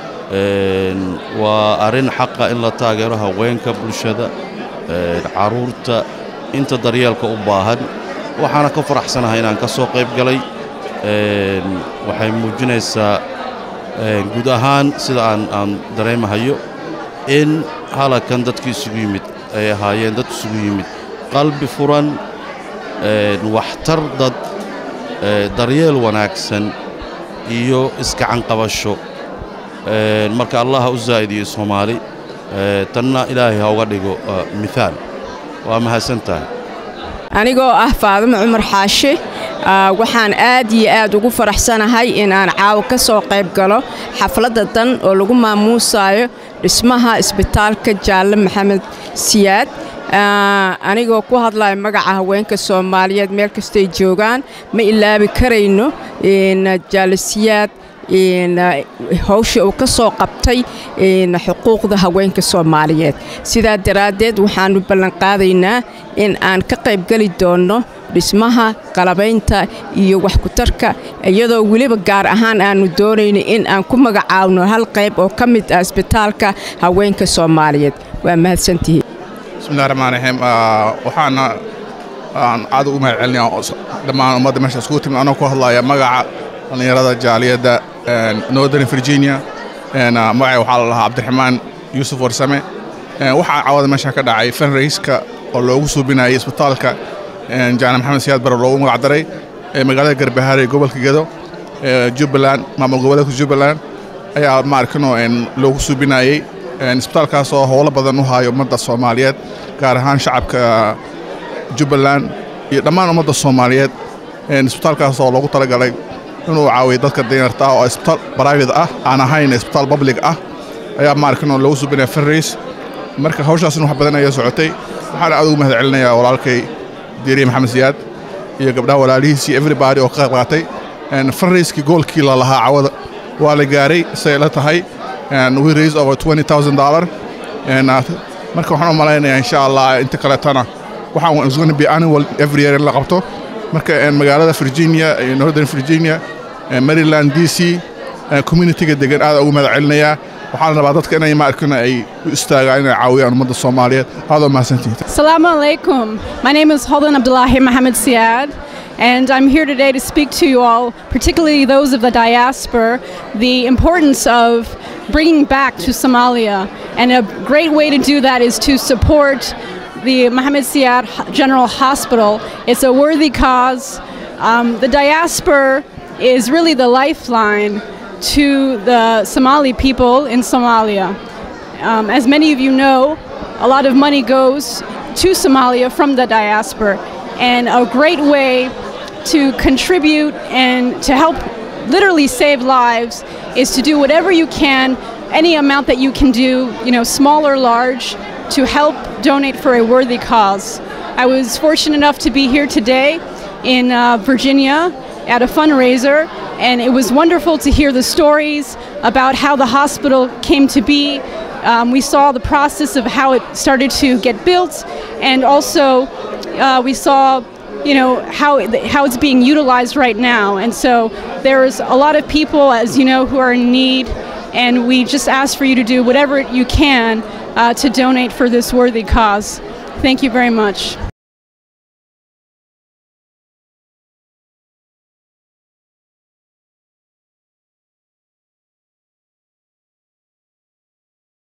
waa arrin xaqa in la taageero haweenka bulshada carruurta inta daryeelka u baahan waxaana ka faraxsanahay inaan ka soo qayb galay waxay muujinaysaa guud ahaan sida aan aan dareemahayo in halakan dadkii isugu yimid ay ahaayeen dad isugu yimid qalbi furan waxtar dad daryeel wanaagsan iyo iskacan qabasho marka allah ha u zaa'idiyo soomaali tanna ilaahay ha uga dhigo miaal waa mahadsan tahay
anigoo ah faadimo cumar xaashe waxaan aad iyo aad ugu faraxsanahay inaan caawa ka soo qayb galo xafladda dan oo lagu maamuusayo dhismaha isbitaalka jaalle maxamed siyaad anigoo ku hadlaya magaca haweenka soomaaliyeed meel kastay joogaan ma ilaabi karayno jaalle siyaad hawsha uu ka soo qabtay xuquuqda haweenka soomaaliyeed sidaa daraaddeed waxaannu ballanqaadaynaa in aan ka qaybgeli doonno dhismaha qalabaynta iyo waxkutarka iyadoo weliba gaar ahaan aannu doonayno in aan ku magacaawno hal qayb oo ka mid ah isbitaalka haweenka soomaaliyeed waa mahadsantihiin
bismillahi raxmaan raxiim waxaana aan aad ugu mahad celinaya dhammaan ummadda meesha iskugu timid anoo ku hadlaya magaca dhallinyarada jaaliyadda northern virginia magacay waxaa la lahaa cabdiraxmaan yuusuf warsame Een, waxaa cawada meesha ka dhacay fundraiska oo loogu suubinayay isbitaalka een, jaana maxamed siyaad bare loogu magacdaray ee magaalada garbahaare ee gobolka gedo ee jubbaland maamul goboleedka jubbaland ayaa maarkano een, loogu suubinayay Een, isbitaalkaas oo howlo badan u hayo ummadda soomaaliyeed gaar ahaan shacabka jubbaland iyo dhammaan ummadda soomaaliyeed Een, isbitaalkaas oo loogu talagalay inuu caawiyo dadka danyarta ah oo isbitaal private ah aan ahayn isbitaal public ah ayaa maarkano loogu suubinaya fundraise marka hawshaasna wax badan ayaa socotay waxaana aad ugu mahad celinayaa walaalkay diiriye maxamed siyaad iyo gabdhaha walaalihiisii everybody oo ka qayb qaatay Een, fundraisekii goolkii la lahaa cawada waa la gaaray say la tahay and we raised over $20,000 and uh, marka waxaan u malaynayaa insha allah inta kaleetana waxaan is going to be annual every year in la qabto marka een, magaalada virginia iyo northern virginia een, maryland d c een, communityga degan aad ugu mahad celinayaa waxaan rabaa dadka inay maarkana ay u istaagaan inay caawiyaan ummadda soomaaliyeed aad oo mahadsantihiin
Assalamu alaikum. My name is Holden Abdullahi Mohammed Siad, and I'm here today to speak to you all, particularly those of the diaspora, the importance of bringing back to Somalia. And a great way to do that is to support the Mohammed Siad H- General Hospital. It's a worthy cause. Um, the diaspora is really the lifeline to the Somali people in Somalia. Um, as many of you know, a lot of money goes to Somalia from the diaspora, and a great way to contribute and to help literally save lives is to do whatever you can, any amount that you can do, you know, small or large, to help donate for a worthy cause. I was fortunate enough to be here today in uh, Virginia at a fundraiser, and it was wonderful to hear the stories about how the hospital came to be. Um, we saw the process of how it started to get built, and also uh, we saw, you know, how it, how it's being utilized right now. And so there's a lot of people, as you know, who are in need, and we just ask for you to do whatever you can uh, to donate for this worthy cause. Thank you very much.